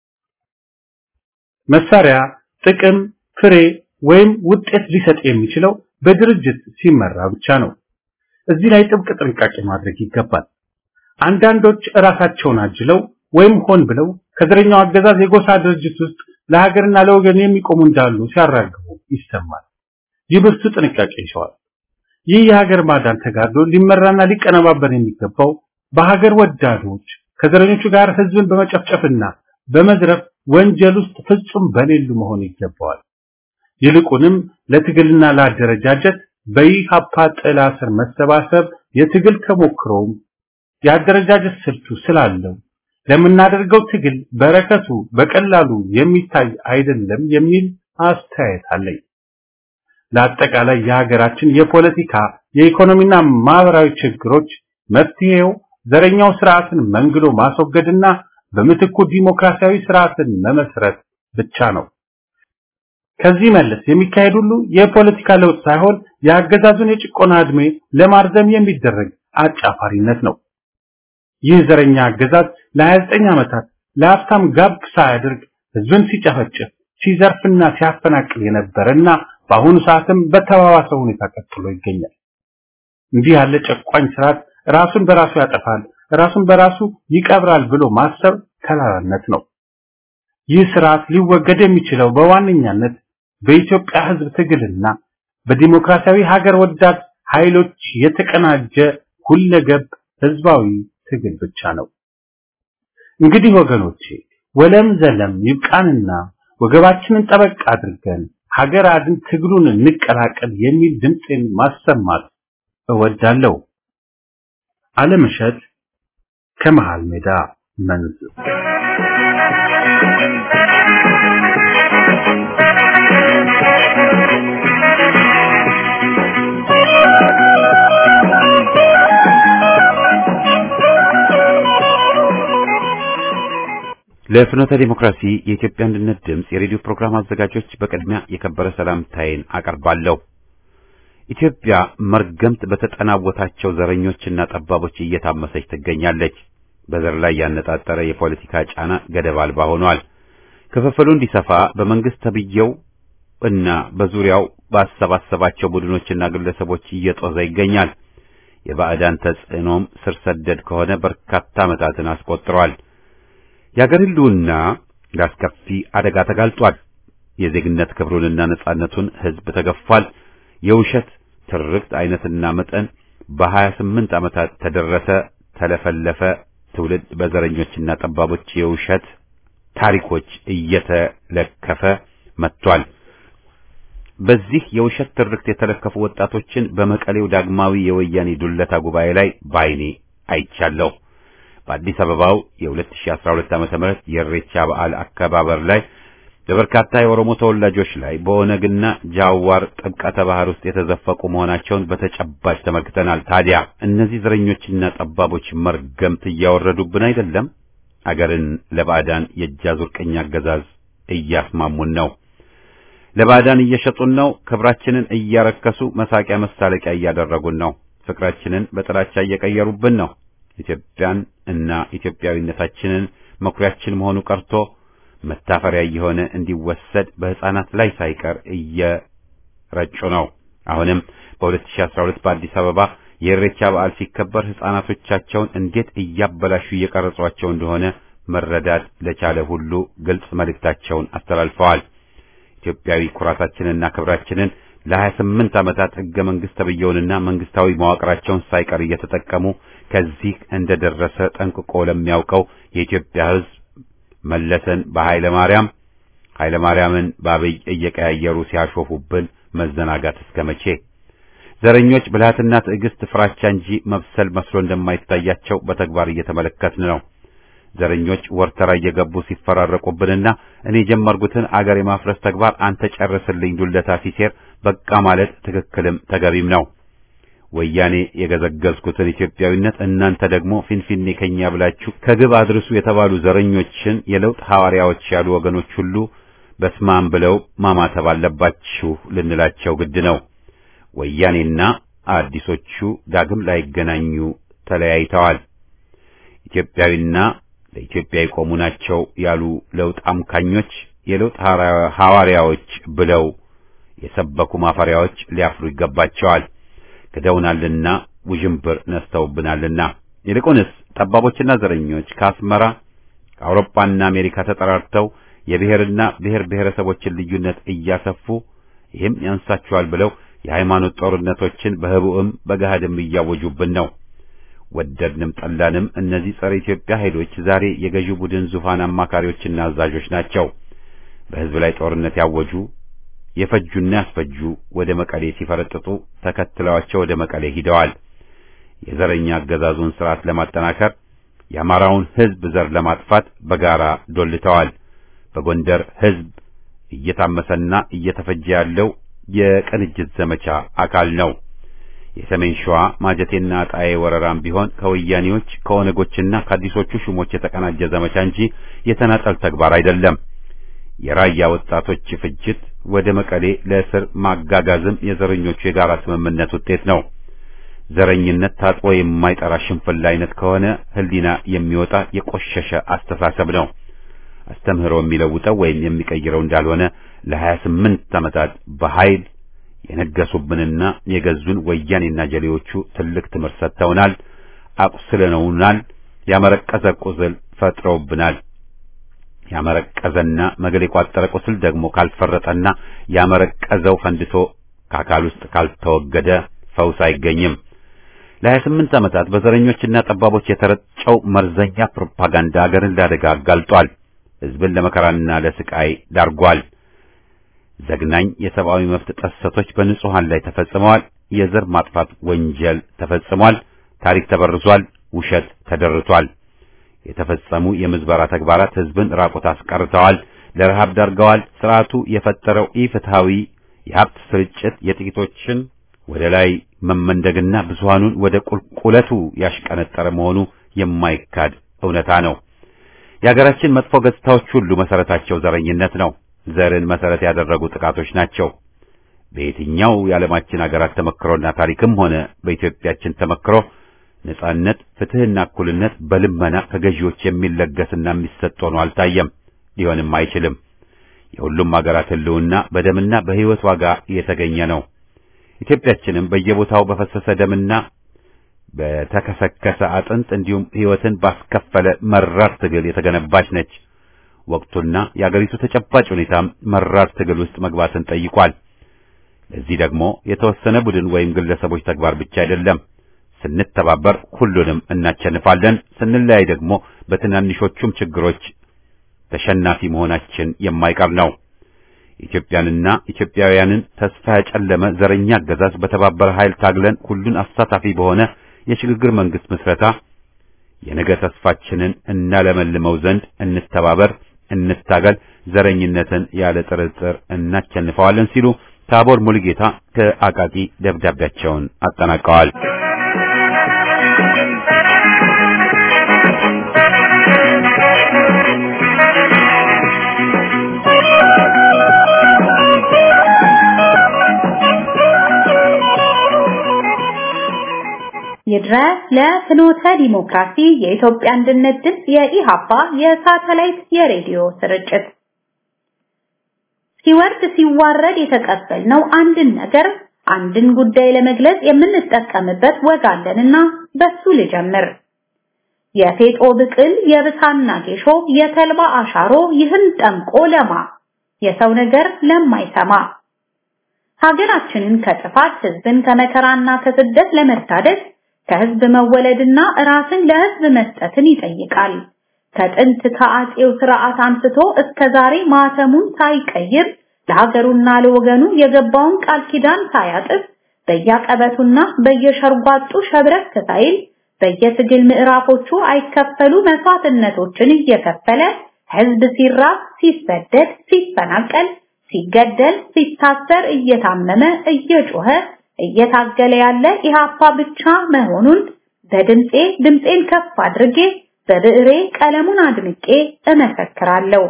መሳሪያ ጥቅም፣ ፍሬ ወይም ውጤት ሊሰጥ የሚችለው በድርጅት ሲመራ ብቻ ነው። እዚህ ላይ ጥብቅ ጥንቃቄ ማድረግ ይገባል። አንዳንዶች እራሳቸውን አጅለው ወይም ሆን ብለው ከዘረኛው አገዛዝ የጎሳ ድርጅት ውስጥ ለሀገርና ለወገን የሚቆሙ እንዳሉ ሲያራግቡ ይሰማል። ይህ ብርቱ ጥንቃቄ ይሸዋል። ይህ የሀገር ማዳን ተጋድሎ ሊመራና ሊቀነባበር የሚገባው በሀገር ወዳዶች ከዘረኞቹ ጋር ህዝብን በመጨፍጨፍና በመዝረፍ ወንጀል ውስጥ ፍጹም በሌሉ መሆን ይገባዋል። ይልቁንም ለትግልና ለአደረጃጀት በኢሃፓ ጥላ ስር መሰባሰብ የትግል ተሞክሮም የአደረጃጀት ስልቱ ስላለው ለምናደርገው ትግል በረከቱ በቀላሉ የሚታይ አይደለም የሚል አስተያየት አለኝ። ለአጠቃላይ የሀገራችን የፖለቲካ የኢኮኖሚና ማህበራዊ ችግሮች መፍትሄው ዘረኛው ስርዓትን መንግሎ ማስወገድና በምትኩ ዲሞክራሲያዊ ስርዓትን መመስረት ብቻ ነው። ከዚህ መለስ የሚካሄድ ሁሉ የፖለቲካ ለውጥ ሳይሆን የአገዛዙን የጭቆና ዕድሜ ለማርዘም የሚደረግ አጫፋሪነት ነው። ይህ ዘረኛ አገዛዝ ለ29 ዓመታት ለሀብታም ጋብ ሳያደርግ ህዝብን ሲጨፈጭፍ ሲዘርፍና ሲያፈናቅል የነበረና በአሁኑ ሰዓትም በተባባሰ ሁኔታ ቀጥሎ ይገኛል። እንዲህ ያለ ጨቋኝ ስርዓት ራሱን በራሱ ያጠፋል፣ ራሱን በራሱ ይቀብራል ብሎ ማሰብ ከላላነት ነው። ይህ ስርዓት ሊወገድ የሚችለው በዋነኛነት በኢትዮጵያ ህዝብ ትግልና በዲሞክራሲያዊ ሀገር ወዳድ ኃይሎች የተቀናጀ ሁለገብ ህዝባዊ ትግል ብቻ ነው። እንግዲህ ወገኖቼ ወለም ዘለም ይብቃንና ወገባችንን ጠበቅ አድርገን ሀገር አድን ትግሉን እንቀላቀል የሚል ድምፅን ማሰማት እወዳለሁ። አለምሸት ከመሃል ሜዳ መንዝ ለፍኖተ ዲሞክራሲ የኢትዮጵያ አንድነት ድምፅ የሬዲዮ ፕሮግራም አዘጋጆች በቅድሚያ የከበረ ሰላምታዬን አቀርባለሁ። ኢትዮጵያ መርገምት በተጠናወታቸው ዘረኞችና ጠባቦች እየታመሰች ትገኛለች። በዘር ላይ ያነጣጠረ የፖለቲካ ጫና ገደብ አልባ ሆኗል። ክፍፍሉ እንዲሰፋ በመንግስት ተብየው እና በዙሪያው ባሰባሰባቸው ቡድኖችና ግለሰቦች እየጦዘ ይገኛል። የባዕዳን ተጽዕኖም ስር ሰደድ ከሆነ በርካታ ዓመታትን አስቆጥሯል። የአገር ሕልውና ለአስከፊ አደጋ ተጋልጧል። የዜግነት ክብሩንና ነጻነቱን ሕዝብ ተገፏል። የውሸት ትርክት አይነትና መጠን በሀያ ስምንት ዓመታት ተደረሰ፣ ተለፈለፈ። ትውልድ በዘረኞችና ጠባቦች የውሸት ታሪኮች እየተለከፈ መጥቷል። በዚህ የውሸት ትርክት የተለከፉ ወጣቶችን በመቀሌው ዳግማዊ የወያኔ ዱለታ ጉባኤ ላይ ባይኔ አይቻለሁ። በአዲስ አበባው የ2012 ዓ.ም የኢሬቻ በዓል አከባበር ላይ በበርካታ የኦሮሞ ተወላጆች ላይ በኦነግና ጃዋር ጥምቀተ ባህር ውስጥ የተዘፈቁ መሆናቸውን በተጨባጭ ተመልክተናል። ታዲያ እነዚህ ዘረኞችና ጠባቦች መርገምት እያወረዱብን አይደለም? አገርን ለባዕዳን የእጃዙር ቅኝ አገዛዝ እያስማሙን ነው። ለባዕዳን እየሸጡን ነው። ክብራችንን እያረከሱ መሳቂያ መሳለቂያ እያደረጉን ነው። ፍቅራችንን በጥላቻ እየቀየሩብን ነው። ኢትዮጵያን እና ኢትዮጵያዊነታችንን መኩሪያችን መሆኑ ቀርቶ መታፈሪያ እየሆነ እንዲወሰድ በሕፃናት ላይ ሳይቀር እየረጩ ነው። አሁንም በ2012 በአዲስ አበባ የኢሬቻ በዓል ሲከበር ሕፃናቶቻቸውን እንዴት እያበላሹ እየቀረጿቸው እንደሆነ መረዳት ለቻለ ሁሉ ግልጽ መልእክታቸውን አስተላልፈዋል። ኢትዮጵያዊ ኩራታችንና ክብራችንን ለ28 ዓመታት ሕገ መንግሥት ተብየውንና መንግስታዊ መዋቅራቸውን ሳይቀር እየተጠቀሙ ከዚህ እንደደረሰ ጠንቅቆ ለሚያውቀው የኢትዮጵያ ሕዝብ መለሰን በኃይለ ማርያም ኃይለ ማርያምን በአብይ እየቀያየሩ ሲያሾፉብን መዘናጋት እስከ መቼ? ዘረኞች ብልሃትና ትዕግስት ፍራቻ እንጂ መብሰል መስሎ እንደማይታያቸው በተግባር እየተመለከትን ነው። ዘረኞች ወርተራ እየገቡ ሲፈራረቁብንና እኔ የጀመርኩትን አገር የማፍረስ ተግባር አንተ ጨርስልኝ ዱለታ ሲሴር በቃ ማለት ትክክልም ተገቢም ነው። ወያኔ የገዘገዝኩትን ኢትዮጵያዊነት እናንተ ደግሞ ፊንፊኔ ከኛ ብላችሁ ከግብ አድርሱ የተባሉ ዘረኞችን የለውጥ ሐዋርያዎች ያሉ ወገኖች ሁሉ በስማም ብለው ማማተብ አለባችሁ ልንላቸው ግድ ነው። ወያኔና አዲሶቹ ዳግም ላይገናኙ ተለያይተዋል። ኢትዮጵያዊና ለኢትዮጵያ የቆሙ ናቸው ያሉ ለውጥ አምካኞች የለውጥ ሐዋርያዎች ብለው የሰበኩ ማፈሪያዎች ሊያፍሩ ይገባቸዋል። ክደውናልና ውዥንብር ነስተውብናልና። ይልቁንስ ጠባቦችና ዘረኞች ከአስመራ ከአውሮፓና አሜሪካ ተጠራርተው የብሔርና ብሔር ብሔረሰቦችን ልዩነት እያሰፉ ይህም ያንሳቸዋል ብለው የሃይማኖት ጦርነቶችን በህቡዕም በገሃድም እያወጁብን ነው። ወደድንም ጠላንም እነዚህ ጸረ ኢትዮጵያ ኃይሎች ዛሬ የገዢው ቡድን ዙፋን አማካሪዎችና አዛዦች ናቸው። በህዝብ ላይ ጦርነት ያወጁ የፈጁና ያስፈጁ ወደ መቀሌ ሲፈረጥጡ ተከትለዋቸው ወደ መቀሌ ሂደዋል። የዘረኛ አገዛዙን ስርዓት ለማጠናከር የአማራውን ህዝብ ዘር ለማጥፋት በጋራ ዶልተዋል። በጎንደር ህዝብ እየታመሰና እየተፈጀ ያለው የቅንጅት ዘመቻ አካል ነው። የሰሜን ሸዋ ማጀቴና አጣዬ ወረራም ቢሆን ከወያኔዎች ከኦነጎችና ከአዲሶቹ ሹሞች የተቀናጀ ዘመቻ እንጂ የተናጠል ተግባር አይደለም። የራያ ወጣቶች ፍጅት ወደ መቀሌ ለእስር ማጋጋዝም የዘረኞቹ የጋራ ስምምነት ውጤት ነው። ዘረኝነት ታጥቦ የማይጠራ ሽንፍላ አይነት ከሆነ ህሊና የሚወጣ የቆሸሸ አስተሳሰብ ነው። አስተምህሮ የሚለውጠው ወይም የሚቀይረው እንዳልሆነ ለሀያ ስምንት ዓመታት በኃይል የነገሱብንና የገዙን ወያኔና ጀሌዎቹ ትልቅ ትምህርት ሰጥተውናል፣ አቁስለነውናል፣ ያመረቀዘ ቁስል ፈጥረውብናል። ያመረቀዘና መገል የቋጠረ ቁስል ደግሞ ካልፈረጠና ያመረቀዘው ፈንድቶ ከአካል ውስጥ ካልተወገደ ፈውስ አይገኝም። ለሀያ ስምንት ዓመታት በዘረኞችና ጠባቦች የተረጨው መርዘኛ ፕሮፓጋንዳ አገርን ለአደጋ አጋልጧል። ህዝብን ለመከራና ለስቃይ ዳርጓል። ዘግናኝ የሰብአዊ መብት ጥሰቶች በንጹሃን ላይ ተፈጽመዋል። የዘር ማጥፋት ወንጀል ተፈጽሟል። ታሪክ ተበርዟል። ውሸት ተደርቷል። የተፈጸሙ የምዝበራ ተግባራት ህዝብን ራቆት አስቀርተዋል፣ ለረሃብ ዳርገዋል። ስርዓቱ የፈጠረው ኢፍትሃዊ የሀብት ስርጭት የጥቂቶችን ወደ ላይ መመንደግና ብዙሃኑን ወደ ቁልቁለቱ ያሽቀነጠረ መሆኑ የማይካድ እውነታ ነው። የሀገራችን መጥፎ ገጽታዎች ሁሉ መሰረታቸው ዘረኝነት ነው። ዘርን መሰረት ያደረጉ ጥቃቶች ናቸው። በየትኛው የዓለማችን ሀገራት ተመክሮና ታሪክም ሆነ በኢትዮጵያችን ተመክሮ ነጻነት፣ ፍትህና እኩልነት በልመና ከገዢዎች የሚለገስና የሚሰጥ ሆኖ አልታየም፣ ሊሆንም አይችልም። የሁሉም ሀገራት ህልውና በደምና በህይወት ዋጋ የተገኘ ነው። ኢትዮጵያችንም በየቦታው በፈሰሰ ደምና በተከሰከሰ አጥንት እንዲሁም ህይወትን ባስከፈለ መራር ትግል የተገነባች ነች። ወቅቱና የአገሪቱ ተጨባጭ ሁኔታም መራር ትግል ውስጥ መግባትን ጠይቋል። ለዚህ ደግሞ የተወሰነ ቡድን ወይም ግለሰቦች ተግባር ብቻ አይደለም። ስንተባበር ሁሉንም እናቸንፋለን፣ ስንለያይ ደግሞ በትናንሾቹም ችግሮች ተሸናፊ መሆናችን የማይቀር ነው። ኢትዮጵያንና ኢትዮጵያውያንን ተስፋ ያጨለመ ዘረኛ አገዛዝ በተባበረ ኃይል ታግለን ሁሉን አሳታፊ በሆነ የሽግግር መንግስት ምስረታ የነገ ተስፋችንን እናለመልመው ዘንድ እንተባበር፣ እንታገል፣ ዘረኝነትን ያለ ጥርጥር እናቸንፈዋለን ሲሉ ታቦር ሙሉጌታ ከአቃቂ ደብዳቤያቸውን አጠናቀዋል። ይድረስ ለፍኖተ ዲሞክራሲ የኢትዮጵያ አንድነት ድምፅ የኢሃፓ የሳተላይት የሬዲዮ ስርጭት ሲወርድ ሲዋረድ የተቀበልነው አንድን ነገር አንድን ጉዳይ ለመግለጽ የምንጠቀምበት ወግ አለንና በሱ ልጀምር። የፌጦ ብቅል፣ የብሳና ጌሾ፣ የተልባ አሻሮ ይህን ጠምቆ ለማ የሰው ነገር ለማይሰማ ሀገራችንን ከጥፋት ህዝብን ከመከራና ከስደት ለመታደግ ከህዝብ መወለድና ራስን ለህዝብ መስጠትን ይጠይቃል። ከጥንት ከአጼው ስርዓት አንስቶ እስከ ዛሬ ማተሙን ሳይቀይር ለሀገሩና ለወገኑ የገባውን ቃል ኪዳን ሳያጥፍ በየቀበቱና በየሸርጓጡ ሸብረክ ሳይል በየትግል ምዕራፎቹ አይከፈሉ መስዋዕትነቶችን እየከፈለ ህዝብ ሲራብ፣ ሲሰደድ፣ ሲፈናቀል፣ ሲገደል፣ ሲታሰር፣ እየታመመ እየጮኸ እየታገለ ያለ ኢሃፓ ብቻ መሆኑን በድምጼ ድምጼን ከፍ አድርጌ በብዕሬ ቀለሙን አድምቄ እመሰክራለሁ።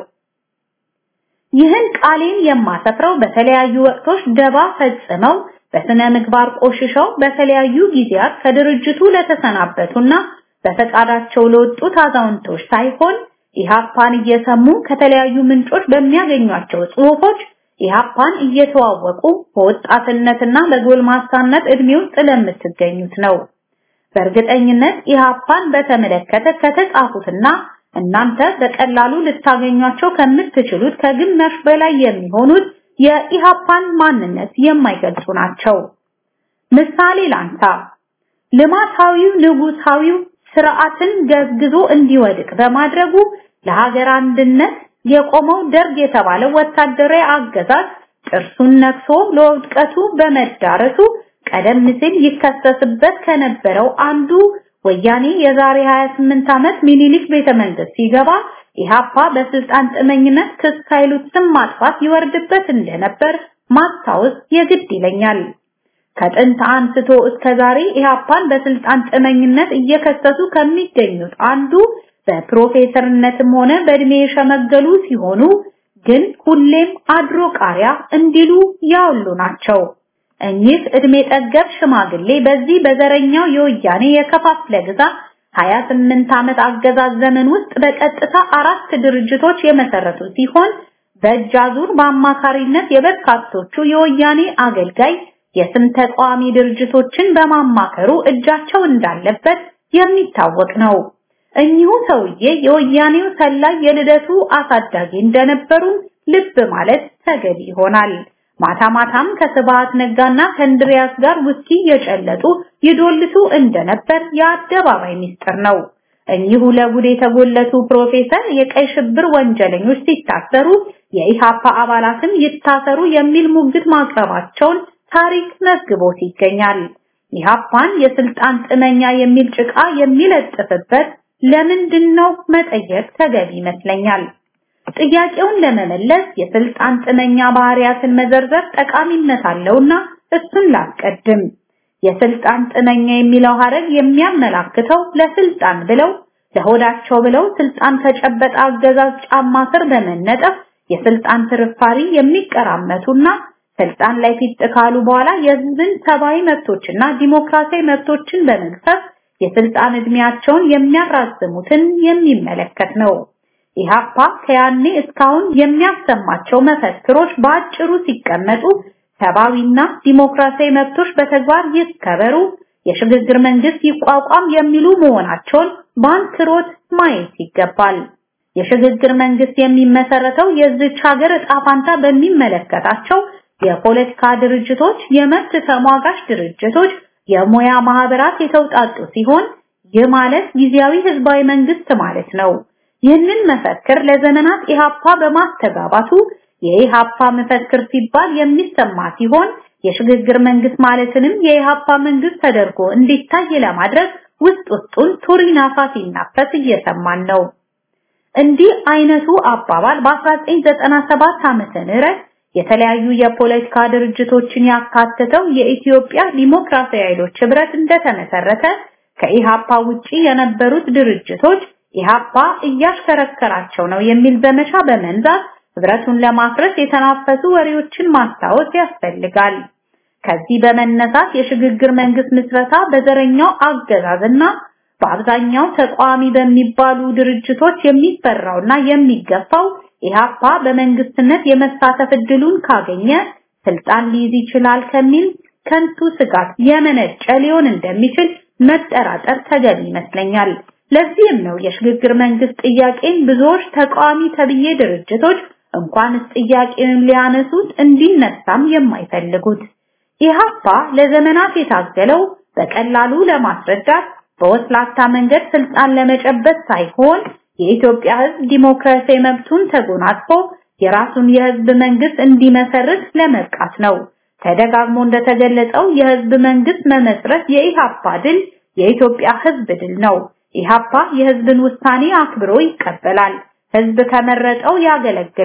ይህን ቃሌን የማሰፍረው በተለያዩ ወቅቶች ደባ ፈጽመው በስነ ምግባር ቆሽሸው በተለያዩ ጊዜያት ከድርጅቱ ለተሰናበቱና በፈቃዳቸው ለወጡት አዛውንቶች ሳይሆን ኢሃፓን እየሰሙ ከተለያዩ ምንጮች በሚያገኟቸው ጽሑፎች ኢሃፓን እየተዋወቁ በወጣትነትና በጎልማሳነት እድሜ ውስጥ ለምትገኙት ነው። በእርግጠኝነት ኢሃፓን በተመለከተ ከተጻፉትና እናንተ በቀላሉ ልታገኟቸው ከምትችሉት ከግማሽ በላይ የሚሆኑት የኢሃፓን ማንነት የማይገልጹ ናቸው። ምሳሌ ላንሳ። ልማታዊው ንጉሳዊው ስርዓትን ገዝግዞ እንዲወድቅ በማድረጉ ለሀገር አንድነት የቆመው ደርግ የተባለው ወታደራዊ አገዛዝ ጥርሱን ነክሶ ለውድቀቱ በመዳረሱ ቀደም ሲል ይከሰስበት ከነበረው አንዱ ወያኔ የዛሬ 28 ዓመት ሚኒሊክ ቤተ መንግስት ሲገባ ኢሃፓ በስልጣን ጥመኝነት ክስ ኃይሉት ስም ማጥፋት ይወርድበት እንደነበር ማስታወስ የግድ ይለኛል። ከጥንት አንስቶ እስከ ዛሬ ኢሃፓን በስልጣን ጥመኝነት እየከሰሱ ከሚገኙት አንዱ በፕሮፌሰርነትም ሆነ በእድሜ የሸመገሉ ሲሆኑ ግን ሁሌም አድሮ ቃሪያ እንዲሉ ያውሉ ናቸው። እኚህ እድሜ ጠገብ ሽማግሌ በዚህ በዘረኛው የወያኔ የከፋፍለ ግዛት 28 ዓመት አገዛዝ ዘመን ውስጥ በቀጥታ አራት ድርጅቶች የመሰረቱ ሲሆን በእጅ አዙር በአማካሪነት የበርካቶቹ የወያኔ አገልጋይ የስም ተቃዋሚ ድርጅቶችን በማማከሩ እጃቸው እንዳለበት የሚታወቅ ነው። እኚሁ ሰውዬ የወያኔው ሰላይ የልደቱ አሳዳጊ እንደነበሩ ልብ ማለት ተገቢ ይሆናል። ማታ ማታም ከስብሃት ነጋና ከእንድሪያስ ጋር ውስኪ የጨለጡ ይዶልቱ እንደነበር የአደባባይ ሚስጥር ነው። እኚሁ ለጉድ የተጎለቱ ፕሮፌሰር የቀይ ሽብር ወንጀለኞች ሲታሰሩ የኢሃፓ አባላትም ይታሰሩ የሚል ሙግት ማቅረባቸውን ታሪክ መዝግቦት ይገኛል። ኢሃፓን የስልጣን ጥመኛ የሚል ጭቃ የሚለጥፍበት ለምንድን ነው መጠየቅ ተገቢ ይመስለኛል። ጥያቄውን ለመመለስ የስልጣን ጥመኛ ባህሪያትን መዘርዘር ጠቃሚነት አለውና እሱን ላስቀድም። የስልጣን ጥመኛ የሚለው ሐረግ የሚያመላክተው ለስልጣን ብለው ለሆዳቸው ብለው ስልጣን ከጨበጠ አገዛዝ ጫማ ስር በመነጠፍ የስልጣን ፍርፋሪ የሚቀራመቱና ስልጣን ላይ ፊት ካሉ በኋላ የህዝብን ሰብአዊ መብቶችና ዲሞክራሲያዊ መብቶችን በመግፈፍ የስልጣን እድሜያቸውን የሚያራዝሙትን የሚመለከት ነው። ኢሃፓ ከያኔ እስካሁን የሚያሰማቸው መፈክሮች በአጭሩ ሲቀመጡ ሰብአዊና ዲሞክራሲያዊ መብቶች በተግባር ይከበሩ፣ የሽግግር መንግስት ይቋቋም የሚሉ መሆናቸውን በአንክሮት ማየት ይገባል። የሽግግር መንግስት የሚመሰረተው የዚች ሀገር ዕጣ ፋንታ በሚመለከታቸው የፖለቲካ ድርጅቶች፣ የመብት ተሟጋች ድርጅቶች፣ የሙያ ማህበራት የተውጣጡ ሲሆን ይህ ማለት ጊዜያዊ ህዝባዊ መንግስት ማለት ነው። ይህንን መፈክር ለዘመናት ኢሃፓ በማስተጋባቱ የኢሃፓ መፈክር ሲባል የሚሰማ ሲሆን የሽግግር መንግስት ማለትንም የኢሃፓ መንግስት ተደርጎ እንዲታይ ለማድረግ ውስጥ ውስጡን ቱሪናፋ ሲናፈስ እየሰማን ነው። እንዲህ አይነቱ አባባል በ1997 ዓመተ ምህረት የተለያዩ የፖለቲካ ድርጅቶችን ያካተተው የኢትዮጵያ ዲሞክራሲያዊ ኃይሎች ህብረት እንደተመሰረተ ከኢሃፓ ውጪ የነበሩት ድርጅቶች ኢሃፓ እያሽከረከራቸው ነው የሚል ዘመቻ በመንዛት ህብረቱን ለማፍረስ የተናፈሱ ወሬዎችን ማስታወስ ያስፈልጋል። ከዚህ በመነሳት የሽግግር መንግስት ምስረታ በዘረኛው አገዛዝና በአብዛኛው ተቃዋሚ በሚባሉ ድርጅቶች የሚፈራውና የሚገፋው ኢሃፓ በመንግስትነት የመሳተፍ እድሉን ካገኘ ስልጣን ሊይዝ ይችላል ከሚል ከንቱ ስጋት የመነጨ ሊሆን እንደሚችል መጠራጠር ተገቢ ይመስለኛል። ለዚህም ነው የሽግግር መንግስት ጥያቄን ብዙዎች ተቃዋሚ ተብዬ ድርጅቶች እንኳንስ ጥያቄውን ሊያነሱት እንዲነሳም የማይፈልጉት። ኢሃፓ ለዘመናት የታገለው በቀላሉ ለማስረዳት በወስላታ መንገድ ስልጣን ለመጨበጥ ሳይሆን የኢትዮጵያ ህዝብ ዲሞክራሲያዊ መብቱን ተጎናጽፎ የራሱን የህዝብ መንግስት እንዲመሰርት ለመብቃት ነው። ተደጋግሞ እንደተገለጸው የህዝብ መንግስት መመስረት የኢሃፓ ድል የኢትዮጵያ ህዝብ ድል ነው። ኢሃፓ የህዝብን ውሳኔ አክብሮ ይቀበላል። ህዝብ ከመረጠው ያገለግላል።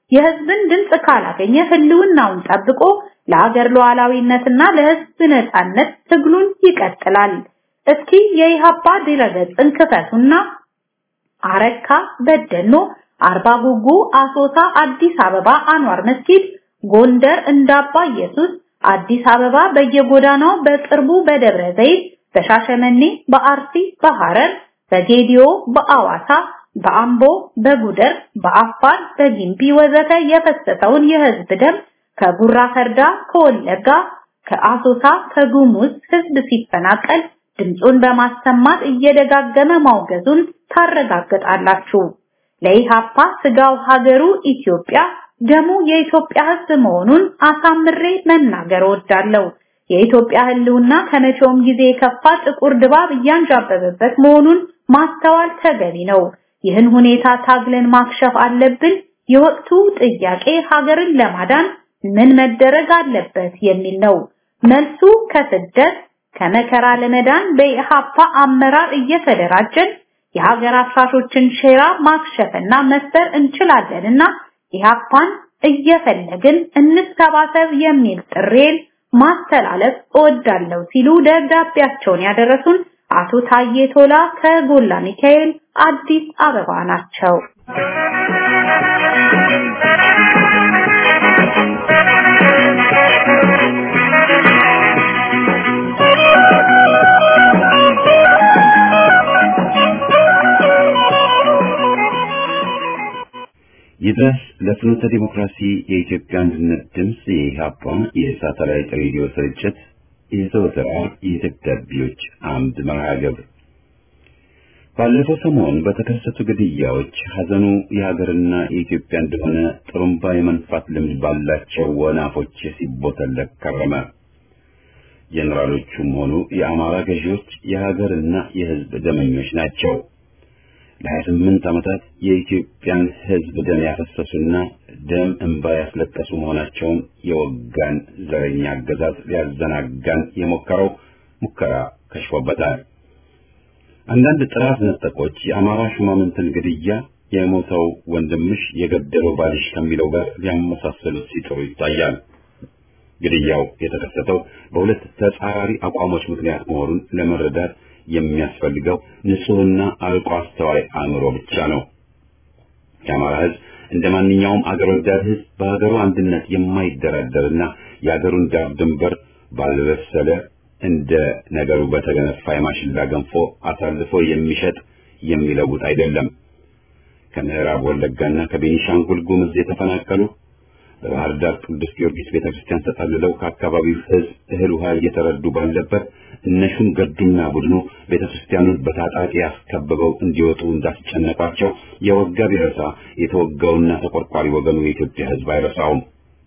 የህዝብን ድምፅ ካላገኘ ህልውናውን ጠብቆ ለሀገር ሉዓላዊነትና ለህዝብ ነጻነት ትግሉን ይቀጥላል። እስኪ የኢሃፓ ድረገጽን ክፈቱና አረካ፣ በደኖ፣ አርባ ጉጉ፣ አሶሳ፣ አዲስ አበባ አንዋር መስጊድ፣ ጎንደር እንዳባ ኢየሱስ፣ አዲስ አበባ በየጎዳናው በቅርቡ በደብረ ዘይት፣ በሻሸመኔ፣ በአርሲ፣ በሐረር፣ በጌዲዮ፣ በአዋሳ፣ በአምቦ፣ በጉደር፣ በአፋር፣ በጊምቢ ወዘተ የፈሰሰውን የህዝብ ደም ከጉራ ፈርዳ፣ ከወለጋ፣ ከአሶሳ፣ ከጉሙዝ ህዝብ ሲፈናቀል ድምፁን በማሰማት እየደጋገመ ማውገዙን ታረጋግጣላችሁ። ለኢሃፓ ስጋው ሀገሩ ኢትዮጵያ ደሙ የኢትዮጵያ ህዝብ መሆኑን አሳምሬ መናገር እወዳለሁ። የኢትዮጵያ ህልውና ከመቼውም ጊዜ የከፋ ጥቁር ድባብ እያንዣበበበት መሆኑን ማስተዋል ተገቢ ነው። ይህን ሁኔታ ታግለን ማክሸፍ አለብን። የወቅቱ ጥያቄ ሀገርን ለማዳን ምን መደረግ አለበት የሚል ነው። መልሱ ከስደት ከመከራ ለመዳን በኢሃፓ አመራር እየተደራጀን የሀገር አፍራሾችን ሴራ ማክሸፍና መስበር እንችላለንና ኢሃፓን እየፈለግን እንሰባሰብ የሚል ጥሬን ማስተላለፍ እወዳለሁ ሲሉ ደብዳቤያቸውን ያደረሱን አቶ ታዬ ቶላ ከጎላ ሚካኤል አዲስ አበባ ናቸው። ይድረስ ለፍኖተ ዲሞክራሲ የኢትዮጵያ አንድነት ድምፅ የኢሃፓ የሳተላይት ሬዲዮ ስርጭት የዘወትር የደብዳቤዎች አምድ መርሃ ግብር ባለፈው ሰሞን በተከሰቱ ግድያዎች ሐዘኑ የሀገርና የኢትዮጵያ እንደሆነ ጥሩምባ የመንፋት ልምድ ባላቸው ወናፎች ሲቦተለክ ከረመ። ጄኔራሎቹም ሆኑ የአማራ ገዢዎች የሀገርና የሕዝብ ደመኞች ናቸው። ለሀያ ስምንት ዓመታት የኢትዮጵያን ሕዝብ ደም ያፈሰሱና ደም እንባ ያስለቀሱ መሆናቸውን የወጋን ዘረኛ አገዛዝ ሊያዘናጋን የሞከረው ሙከራ ከሽፎበታል። አንዳንድ ጥራት ነጠቆች የአማራ ሹማምንትን ግድያ የሞተው ወንድምሽ የገደለው ባልሽ ከሚለው ጋር ሊያመሳሰሉት ሲጥሩ ይታያል። ግድያው የተከሰተው በሁለት ተጻራሪ አቋሞች ምክንያት መሆኑን ለመረዳት የሚያስፈልገው ንጹሕና አርቆ አስተዋይ አእምሮ ብቻ ነው። የአማራ ሕዝብ እንደ ማንኛውም አገር ወዳድ ሕዝብ በሀገሩ አንድነት የማይደራደርና የሀገሩን ዳር ድንበር ባልበሰለ እንደ ነገሩ በተገነፋ የማሽላ ገንፎ አሳልፎ የሚሸጥ የሚለውጥ አይደለም። ከምዕራብ ወለጋና ከቤኒሻንጉል ጉምዝ የተፈናቀሉ በባህር ዳር ቅዱስ ጊዮርጊስ ቤተክርስቲያን ተጠልለው ከአካባቢው ሕዝብ እህል ውሃ እየተረዱ ባለበት እነሹም ገዱና ቡድኑ ቤተክርስቲያኑን በታጣቂ ያስከበበው እንዲወጡ እንዳስጨነቃቸው የወጋ ቢረሳ የተወጋውና ተቆርቋሪ ወገኑ የኢትዮጵያ ሕዝብ አይረሳውም።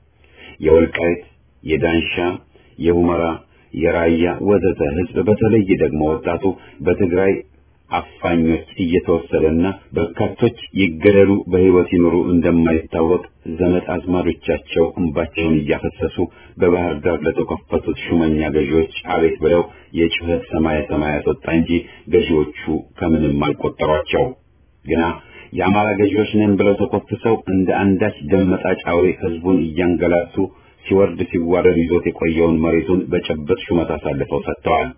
የወልቃይት፣ የዳንሻ፣ የሁመራ፣ የራያ ወዘተ ሕዝብ በተለይ ደግሞ ወጣቱ በትግራይ አፋኞች እየተወሰደና በርካቶች ይገደሉ በሕይወት ይኖሩ እንደማይታወቅ ዘመድ አዝማዶቻቸው እንባቸውን እያፈሰሱ በባህር ዳር ለተከፈቱት ሹመኛ ገዢዎች አቤት ብለው የጩኸት ሰማየ ሰማያት ወጣ እንጂ ገዢዎቹ ከምንም አልቆጠሯቸው። ግና የአማራ ገዢዎች ነን ብለው ተኮፍሰው እንደ አንዳች ደም መጣጭ አውሬ ሕዝቡን እያንገላቱ ሲወርድ ሲዋረድ ይዞት የቆየውን መሬቱን በጨበጥ ሹመት አሳልፈው ሰጥተዋል።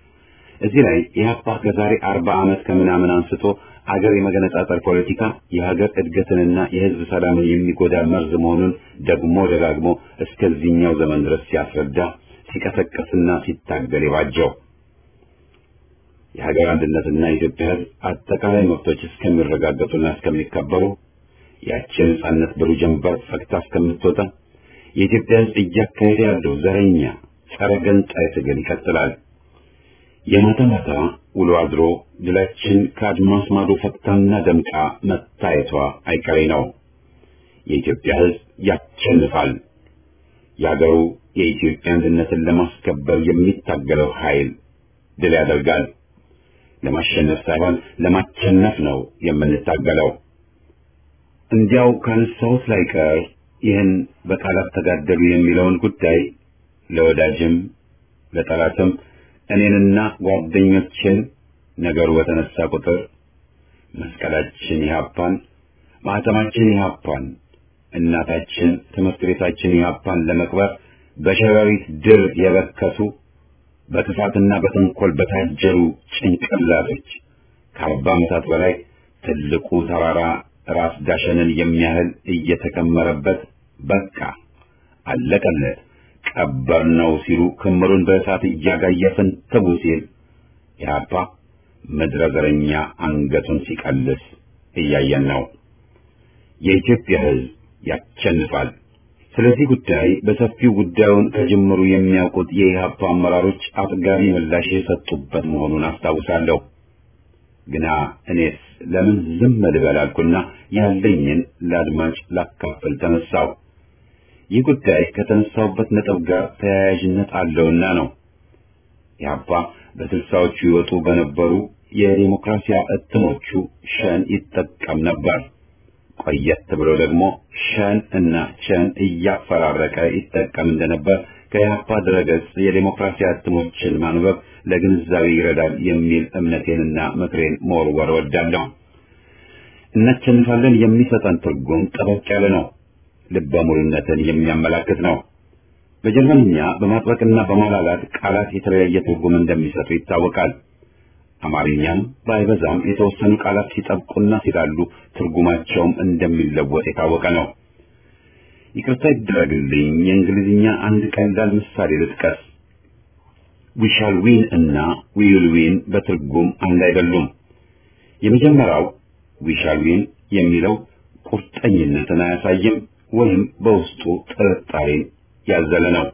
እዚህ ላይ ኢህአፓ ከዛሬ አርባ ዓመት ከምናምን አንስቶ አገር የመገነጣጠር ፖለቲካ የሀገር እድገትንና የህዝብ ሰላምን የሚጎዳ መርዝ መሆኑን ደግሞ ደጋግሞ እስከዚህኛው ዘመን ድረስ ሲያስረዳ ሲቀሰቀስና ሲታገል የባጀው የሀገር አንድነትና የኢትዮጵያ ህዝብ አጠቃላይ መብቶች እስከሚረጋገጡና እስከሚከበሩ ያቺ ነጻነት ብሩህ ጀንበር ፈክታ እስከምትወጣ የኢትዮጵያ ህዝብ እያካሄደ ያለው ዘረኛ ጸረ ገንጣይ ትግል ይቀጥላል። የማታ ማታ ውሎ አድሮ ድላችን ከአድማስ ማዶ ፈክታና ደምቃ መታየቷ አይቀሬ ነው። የኢትዮጵያ ህዝብ ያሸንፋል። የአገሩ የኢትዮጵያ አንድነትን ለማስከበር የሚታገለው ኃይል ድል ያደርጋል። ለማሸነፍ ሳይሆን ለማቸነፍ ነው የምንታገለው። እንዲያው ካነሳሁት ላይ ቀር ይህን በቃላት ተጋደሉ የሚለውን ጉዳይ ለወዳጅም ለጠላትም እኔንና ጓደኞችን ነገሩ በተነሳ ቁጥር መስቀላችን ኢህአፓን ማህተማችን ኢህአፓን እናታችን ትምህርት ቤታችን ኢህአፓን ለመቅበር በሸረሪት ድር የበከቱ በክፋትና በተንኮል በታጀሩ ጭንቅላቶች ከአርባ ዓመታት በላይ ትልቁ ተራራ ራስ ዳሸንን የሚያህል እየተከመረበት በቃ አለቀለት ቀበር ነው ሲሉ ክምሩን በእሳት እያጋየፍን ትቡ ሲል ኢህአፓ ምድረ ዘረኛ አንገቱን ሲቀልስ እያየን ነው። የኢትዮጵያ ሕዝብ ያቸንፋል። ስለዚህ ጉዳይ በሰፊው ጉዳዩን ከጅምሩ የሚያውቁት የኢህአፓ አመራሮች አጥጋቢ ምላሽ የሰጡበት መሆኑን አስታውሳለሁ። ግና እኔስ ለምን ዝም ልበል አልኩና ያለኝን ለአድማጭ ላካፍል ተነሳው። ይህ ጉዳይ ከተነሳውበት ነጥብ ጋር ተያያዥነት አለውና ነው። ኢህአፓ በስልሳዎቹ ይወጡ በነበሩ የዲሞክራሲያ እትሞቹ ሸን ይጠቀም ነበር። ቆየት ብሎ ደግሞ ሸን እና ቸን እያፈራረቀ ይጠቀም እንደነበር ከኢህአፓ ድረገጽ የዲሞክራሲያ እትሞችን ማንበብ ለግንዛቤ ይረዳል የሚል እምነቴንና ምክሬን መወርወር ወዳለሁ። እናቸንፋለን የሚሰጠን ትርጉም ጠበቅ ያለ ነው። ልበ ሙሉነትን የሚያመላክት ነው። በጀርመንኛ በማጥበቅና በማላላት ቃላት የተለያየ ትርጉም እንደሚሰጡ ይታወቃል። አማርኛም ባይበዛም የተወሰኑ ቃላት ሲጠብቁና ሲላሉ ትርጉማቸውም እንደሚለወጥ የታወቀ ነው። ይቅርታ ይደረግልኝ፣ የእንግሊዝኛ አንድ ቀላል ምሳሌ ልጥቀስ። ዊ ሻል ዊን እና ዊ ዊል ዊን በትርጉም አንድ አይደሉም። የመጀመሪያው ዊ ሻል ዊን የሚለው ቁርጠኝነትን አያሳይም ወይም በውስጡ ጥርጣሬን ያዘለ ነው።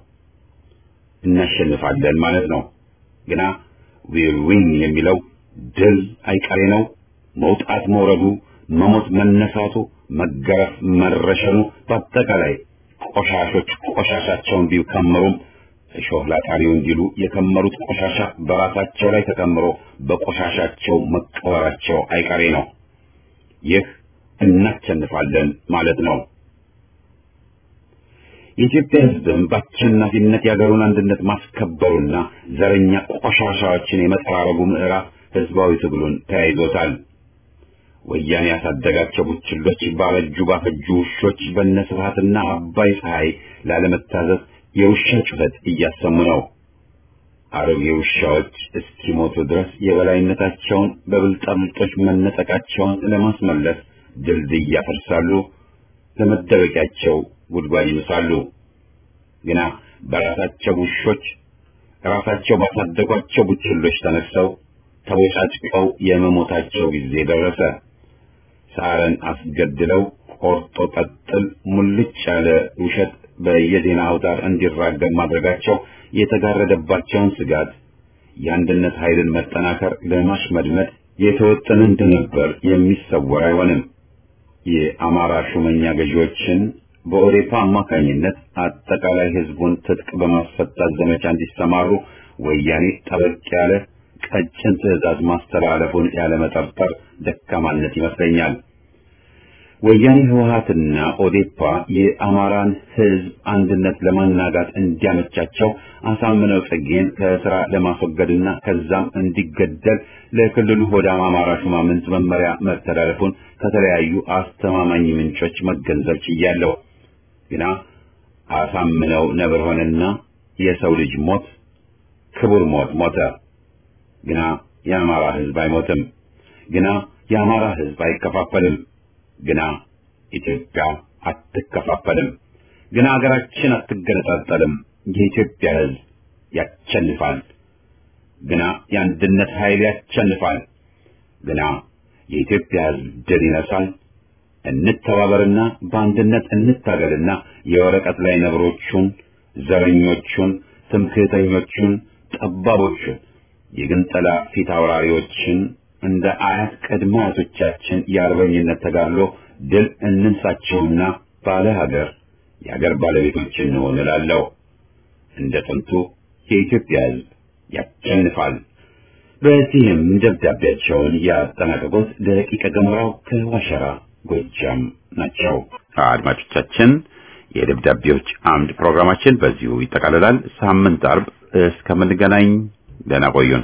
እናሸንፋለን ማለት ነው። ግና ዊል ዊን የሚለው ድል አይቀሬ ነው። መውጣት መውረዱ፣ መሞት መነሳቱ፣ መገረፍ መረሸኑ፣ በአጠቃላይ ቆሻሾች ቆሻሻቸውን ቢከምሩም እሾህ ላጣሪው እንዲሉ የከመሩት ቆሻሻ በራሳቸው ላይ ተከምሮ በቆሻሻቸው መቀበራቸው አይቀሬ ነው። ይህ እናሸንፋለን ማለት ነው። የኢትዮጵያ ሕዝብም በአሸናፊነት የአገሩን አንድነት ማስከበሩና ዘረኛ ቆሻሻዎችን የመጠራረጉ ምዕራፍ ሕዝባዊ ትግሉን ተያይዞታል። ወያኔ ያሳደጋቸው ቡችሎች ባረጁ ባፈጁ ውሾች በነስብሃትና አባይ ፀሐይ ላለመታዘዝ የውሻ ጩኸት እያሰሙ ነው። አሮጌ ውሻዎች እስኪሞቱ ድረስ የበላይነታቸውን በብልጣብልጦች መነጠቃቸውን ለማስመለስ ድልድይ ያፈርሳሉ፣ ለመደበቂያቸው ጉድጓድ ይምሳሉ። ግና በራሳቸው ውሾች ራሳቸው ባሳደጓቸው ቡችሎች ተነስተው ተቦጫጭቀው የመሞታቸው ጊዜ ደረሰ። ሳረን አስገድለው ቆርጦ ቀጥል ሙልጭ ያለ ውሸት በየዜና አውታር እንዲራገብ ማድረጋቸው የተጋረደባቸውን ስጋት የአንድነት ኃይልን መጠናከር ለማሽመድመድ የተወጠነ እንደነበር የሚሰወር አይሆንም። የአማራ ሹመኛ ገዢዎችን በኦዴፓ አማካኝነት አጠቃላይ ሕዝቡን ትጥቅ በማስፈታት ዘመቻ እንዲሰማሩ ወያኔ ጠበቅ ያለ ቀጭን ትዕዛዝ ማስተላለፉን ያለመጠርጠር ደካማነት ይመስለኛል። ወያኔ ህወሓትና ኦዴፓ የአማራን ሕዝብ አንድነት ለማናጋት እንዲያመቻቸው አሳምነው ጽጌን ከስራ ለማስወገድና ከዛም እንዲገደል ለክልሉ ሆዳም አማራ ሹማምንት መመሪያ መተላለፉን ከተለያዩ አስተማማኝ ምንጮች መገንዘብ ችያለሁ። ግና አሳምነው ነብር ሆነና የሰው ልጅ ሞት ክቡር ሞት ሞተ። ግና የአማራ ሕዝብ አይሞትም። ግና የአማራ ሕዝብ አይከፋፈልም። ግና ኢትዮጵያ አትከፋፈልም። ግና ሀገራችን አትገነጣጠልም። የኢትዮጵያ ሕዝብ ያቸንፋል። ግና የአንድነት ኃይል ያቸንፋል። ግና የኢትዮጵያ ሕዝብ ድል ይነሳል። እንተባበርና በአንድነት እንታገልና የወረቀት ላይ ነብሮቹን፣ ዘረኞቹን፣ ትምክህተኞቹን፣ ጠባቦቹን የግንጠላ ፊት አውራሪዎችን እንደ አያት ቅድመ አያቶቻችን የአርበኝነት ተጋድሎ ድል እንንሳቸውና ባለ ሀገር የሀገር ባለቤቶች እንሆን እላለሁ። እንደ ጥንቱ የኢትዮጵያ ሕዝብ ያሸንፋል። በዚህም ደብዳቤያቸውን ያጠናቀቁት ደቂቀ ገሞራው ከዋሸራ ጎጃም ናቸው። አድማጮቻችን፣ የደብዳቤዎች አምድ ፕሮግራማችን በዚሁ ይጠቃልላል። ሳምንት አርብ እስከምንገናኝ ደህና ቆዩን።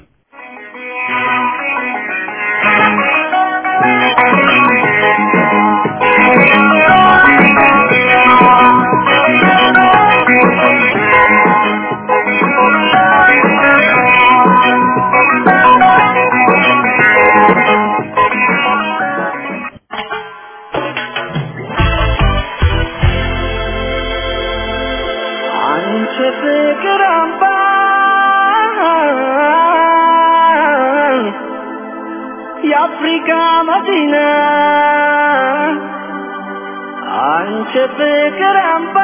ፍቅር አምባ የአፍሪካ መዲና አንቺ ፍቅር አምባ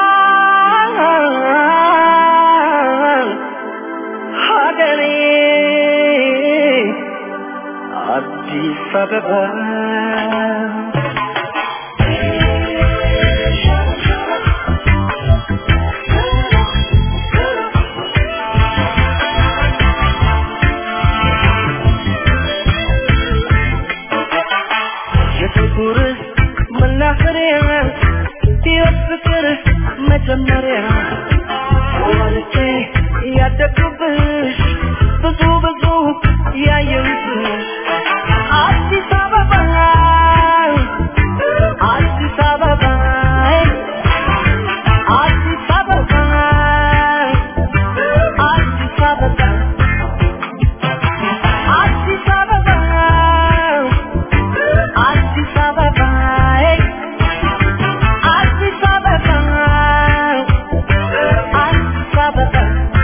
ሀገሬ አዲስ አበባ የፍቅር መናኸሪያ የፍቅር መጀመሪያ ወልጄ ያደግኩብሽ ብዙ ብዙ ያየሁብሽ አዲስ አበባ አዲስ አበባ አዲስ አበባ አዲስ አበባ አዲስ አበባ አዲስ አበባ አዲስ አበባ አዲስ አበባ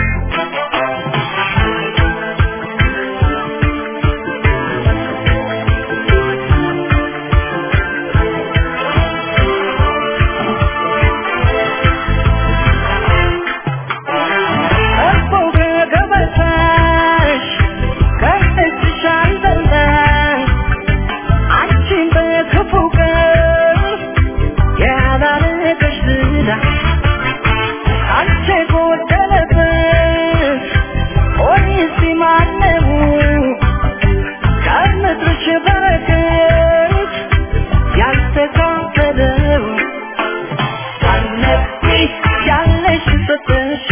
እኮ ከገበታሽ ከእጅሽ አልበላሽ አንቺን በክፉ ቀን ያላረገሽ ዝና አንቺ ጎደለበት ኦሪሲ ማነው ከምድርሽ በረከት ያልተካፈለው አነቢ ያለሽ ሰጠሽ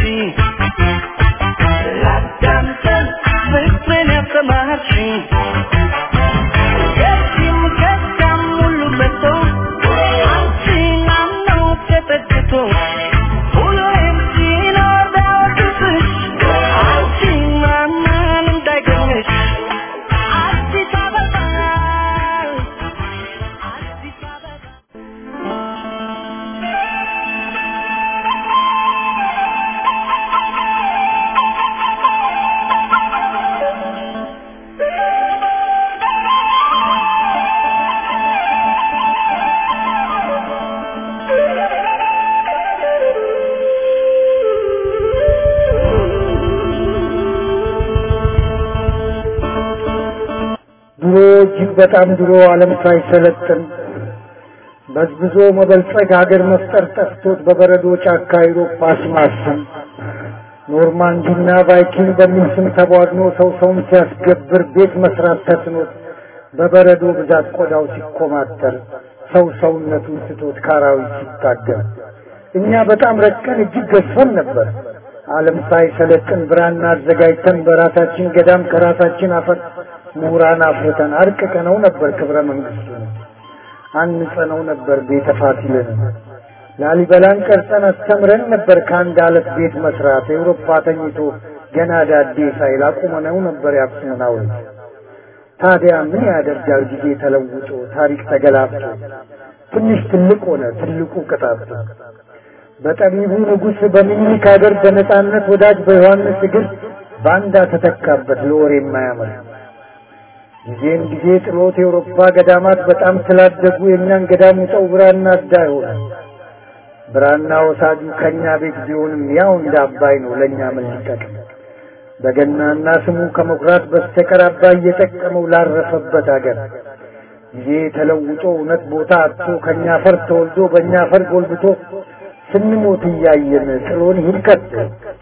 ላዳምጠን ፍቅርን ያስተማርሽኝ ከዚህም ከዚያም ሁሉ መጥቶ አንቺን አምኖ ተጠግቶ ሁሌም ሲኖር ቢያወድስሽ አንቺን ማመን እንዳይገኝሽ አዲስ አበባ አዲስ አበባ ድሮ እጅግ በጣም ድሮ ዓለም ሳይሰለጥን በዝብዞ መበልጸግ ሀገር መፍጠር ጠፍቶት በበረዶ ጫካ አውሮፓ ሲማስን ኖርማንዲና ቫይኪንግ በሚል ስም ተቧድኖ ሰው ሰውን ሲያስገብር ቤት መስራት ተስኖት በበረዶ ብዛት ቆዳው ሲኮማተር ሰው ሰውነቱን ስቶት ካራዊት ሲታገል እኛ በጣም ረቀን እጅግ ገዝፈን ነበር። ዓለም ሳይሰለጥን ብራና አዘጋጅተን በራሳችን ገዳም ከራሳችን አፈር ምሁራን አፍርተን አርቅቀነው ነበር ክብረ መንግስቱን አንጸነው ነበር ቤተ ፋሲልን ላሊበላን ቀርጸን አስተምረን ነበር ከአንድ አለት ቤት መስራት ኤውሮፓ ተኝቶ ገና ዳዴ ሳይል አቁመነው ነበር የአክሱምን ሐውልት ታዲያ ምን ያደርጋል ጊዜ ተለውጦ ታሪክ ተገላብጦ ትንሽ ትልቅ ሆነ ትልቁ ቅጣቱ በጠቢቡ ንጉሥ በሚኒክ ሀገር በነጻነት ወዳጅ በዮሐንስ እግር ባንዳ ተተካበት ለወሬ የማያምር ጊዜን ጊዜ ጥሎት የአውሮፓ ገዳማት በጣም ስላደጉ የእኛን ገዳም ውጠው ብራና አዳ ሆነ ብራና ወሳጁ ከኛ ቤት ቢሆንም ያው እንደ አባይ ነው ለእኛ ምን ሊጠቅም በገናና ስሙ ከመኩራት በስተቀር አባይ እየጠቀመው ላረፈበት ሀገር ጊዜ ተለውጦ እውነት ቦታ አጥቶ ከኛ ፈር ተወልዶ በእኛ ፈር ጎልብቶ ስንሞት እያየን ጥሎን ይሂድ ከቶ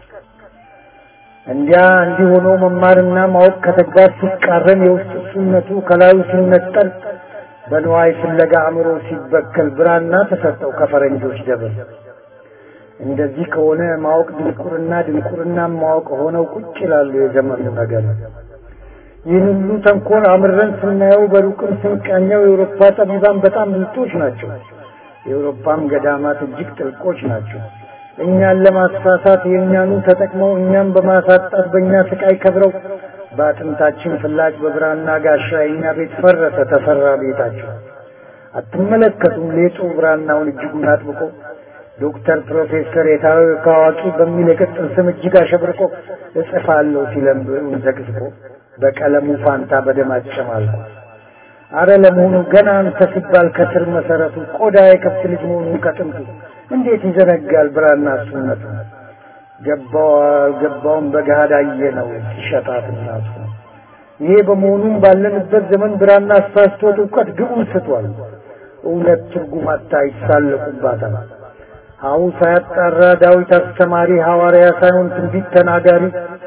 እንዲያ እንዲህ ሆኖ መማርና ማወቅ ከተግባር ሲቃረን የውስጥ እሱነቱ ከላዩ ሲነጠል በንዋይ ፍለጋ አእምሮ ሲበከል ብራና ተሰጠው ከፈረንጆች ደብር። እንደዚህ ከሆነ ማወቅ ድንቁርና ድንቁርና ማወቅ ሆነው ቁጭ ይላሉ የዘመኑ ነገር። ይህን ሁሉ ተንኮል አምረን ስናየው በሩቅም ስንቃኘው የአውሮፓ ጠቢባን በጣም ብልጦች ናቸው። የአውሮፓም ገዳማት እጅግ ጥልቆች ናቸው። እኛን ለማሳሳት የእኛኑ ተጠቅመው እኛም በማሳጣት በእኛ ስቃይ ከብረው በአጥንታችን ፍላጭ በብራና ጋሻ የእኛ ቤት ፈረሰ ተሰራ ቤታቸው። አትመለከቱም ሌጡ ብራናውን እጅጉን አጥብቆ ዶክተር ፕሮፌሰር የታዊ ከአዋቂ በሚል የቅጽል ስም እጅግ አሸብርቆ እጽፋለሁ ሲለም ብዕሩን ዘቅዝቆ በቀለሙ ፋንታ በደም አጨማልቆ አረ ለመሆኑ ገና አንተ ሲባል ከስር መሰረቱ ቆዳ የከብት ልጅ መሆኑን ከጥንቱ እንዴት ይዘነጋል ብራና እሱነቱ ገባው አልገባውም በገሃድ አየነው ሲሸጣት እናቱ ይሄ በመሆኑም ባለንበት ዘመን ብራና አሳስቶት እውቀት ግቡን ስቷል እውነት ትርጉም አታ ይሳለቁባታል ሀው ሳያጣራ ዳዊት አስተማሪ ሐዋርያ ሳይሆን ትንቢት ተናጋሪ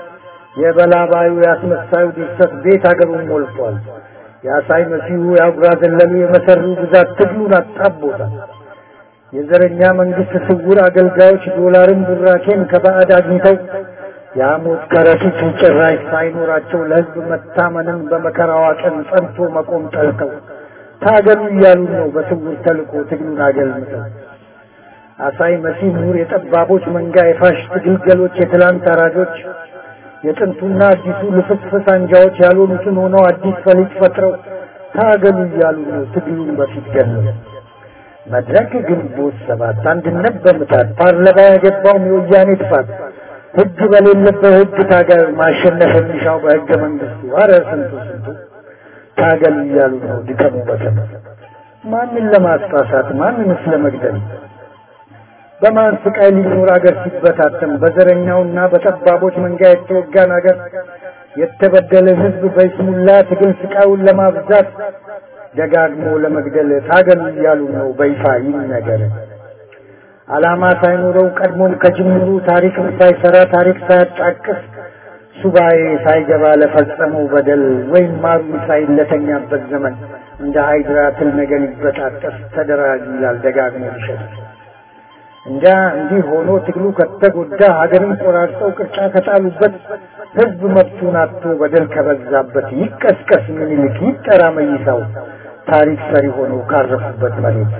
የበላባዩ ያስመሳዩ ድርሰት ቤት አገሩን ሞልቷል የአሳይ መሲሁ የአጉራ ዘለሉ የመሰሩ ብዛት ትግሉን አጣቦታል የዘረኛ መንግስት ስውር አገልጋዮች ዶላርን ቡራኬን ከባዕድ አግኝተው የሐሞት ከረጢት ጭራሽ ሳይኖራቸው ለህዝብ መታመንን በመከራዋ ቀን ጸንቶ መቆም ጠልተው ታገሉ እያሉ ነው በስውር ተልኮ ትግሉን አገልምተው አሳይ መሲህ ምሁር የጠባቦች መንጋ የፋሽስት ግልገሎች የትላንት አራጆች የጥንቱና አዲሱ ልፍስፍስ አንጃዎች ያልሆኑትን ሆነው አዲስ ፈሊጥ ፈጥረው ታገሉ እያሉ ነው ትግሉን በፊት ገለው መድረክ ግንቦት ሰባት አንድነት በምታት ፓርላማ ያገባውም የወያኔ ጥፋት ህግ በሌለበት ህግ ታጋዩ ማሸነፍ የሚሻው በህገ መንግስቱ አረ ስንቱ ስንቱ ታገሉ እያሉ ነው ድከሙ በተም ማንን ለማስፋሳት ማንንስ ለመግደል በማን ስቃይ ሊኖር አገር ሲበታተን በዘረኛውና በጠባቦች መንጋ የተወጋን አገር የተበደለ ህዝብ በይስሙላ ትግል ስቃዩን ለማብዛት ደጋግሞ ለመግደል ታገሉ እያሉ ነው በይፋ ይነገር። ዓላማ ሳይኖረው ቀድሞም ከጅምሩ ታሪክም ሳይሰራ ታሪክ ሳያጫቅስ ሱባኤ ሳይገባ ለፈጸመው በደል ወይም ማሩ ሳይለተኛበት ዘመን እንደ ሃይድራ ትል ነገር ይበጣጠስ ተደራጅ ይላል ደጋግሞ ይሸጥ እንጃ እንዲህ ሆኖ ትግሉ ከተጎዳ ሀገርን ቆራርጠው ቅርጫ ከጣሉበት ህዝብ መብቱን አጥቶ በደል ከበዛበት ይቀስቀስ ምኒልክ ይጠራ መይሳው ታሪክ ሰሪ ሆኖ ካረፉበት መሬት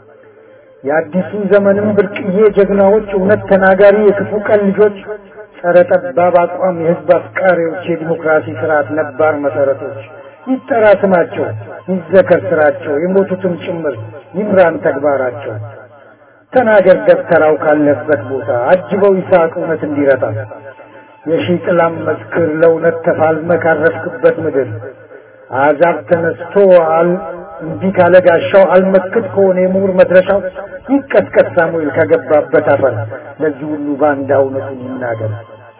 የአዲሱ ዘመንም ብርቅዬ ጀግናዎች እውነት ተናጋሪ የክፉ ቀን ልጆች ጸረ ጠባብ አቋም የህዝብ አፍቃሪዎች የዲሞክራሲ ስርዓት ነባር መሰረቶች ይጠራ ስማቸው ይዘከር ስራቸው የሞቱትም ጭምር ይምራን ተግባራቸው ተናገር ደብተራው ካለበት ቦታ አጅበው ይስሐቅ እውነት እንዲረታ የሺህ ጥላም መስክር ለእውነት ተፋልመ ካረፍክበት ምድር አሕዛብ ተነስቶ አል እንዲህ ካለ ጋሻው አልመክት ከሆነ የምሁር መድረሻው ይቀስቀስ ሳሙኤል ከገባበት አፈር ለዚህ ሁሉ ባንዳ እውነቱን ይናገር።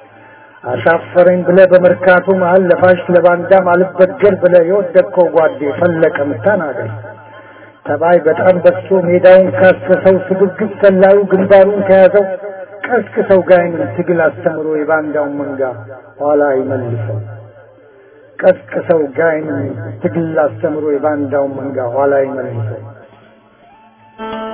አሻፈረኝ ብለ በመርካቶ መሀል ለፋሽ ለባንዳም አልበገር ብለ የወደቅከው ጓዴ ፈለቀም ተናገር። ተባይ በጣም በዝቶ ሜዳውን ካሰሰው ስግብግብ ሰላዩ ግንባሩን ከያዘው ቀስቅሰው ጋይንን ትግል አስተምሮ የባንዳውን መንጋ ኋላ ይመልሰው። ቀስቅሰው ጋይንን ትግል አስተምሮ የባንዳውን መንጋ ኋላ ይመልሰው።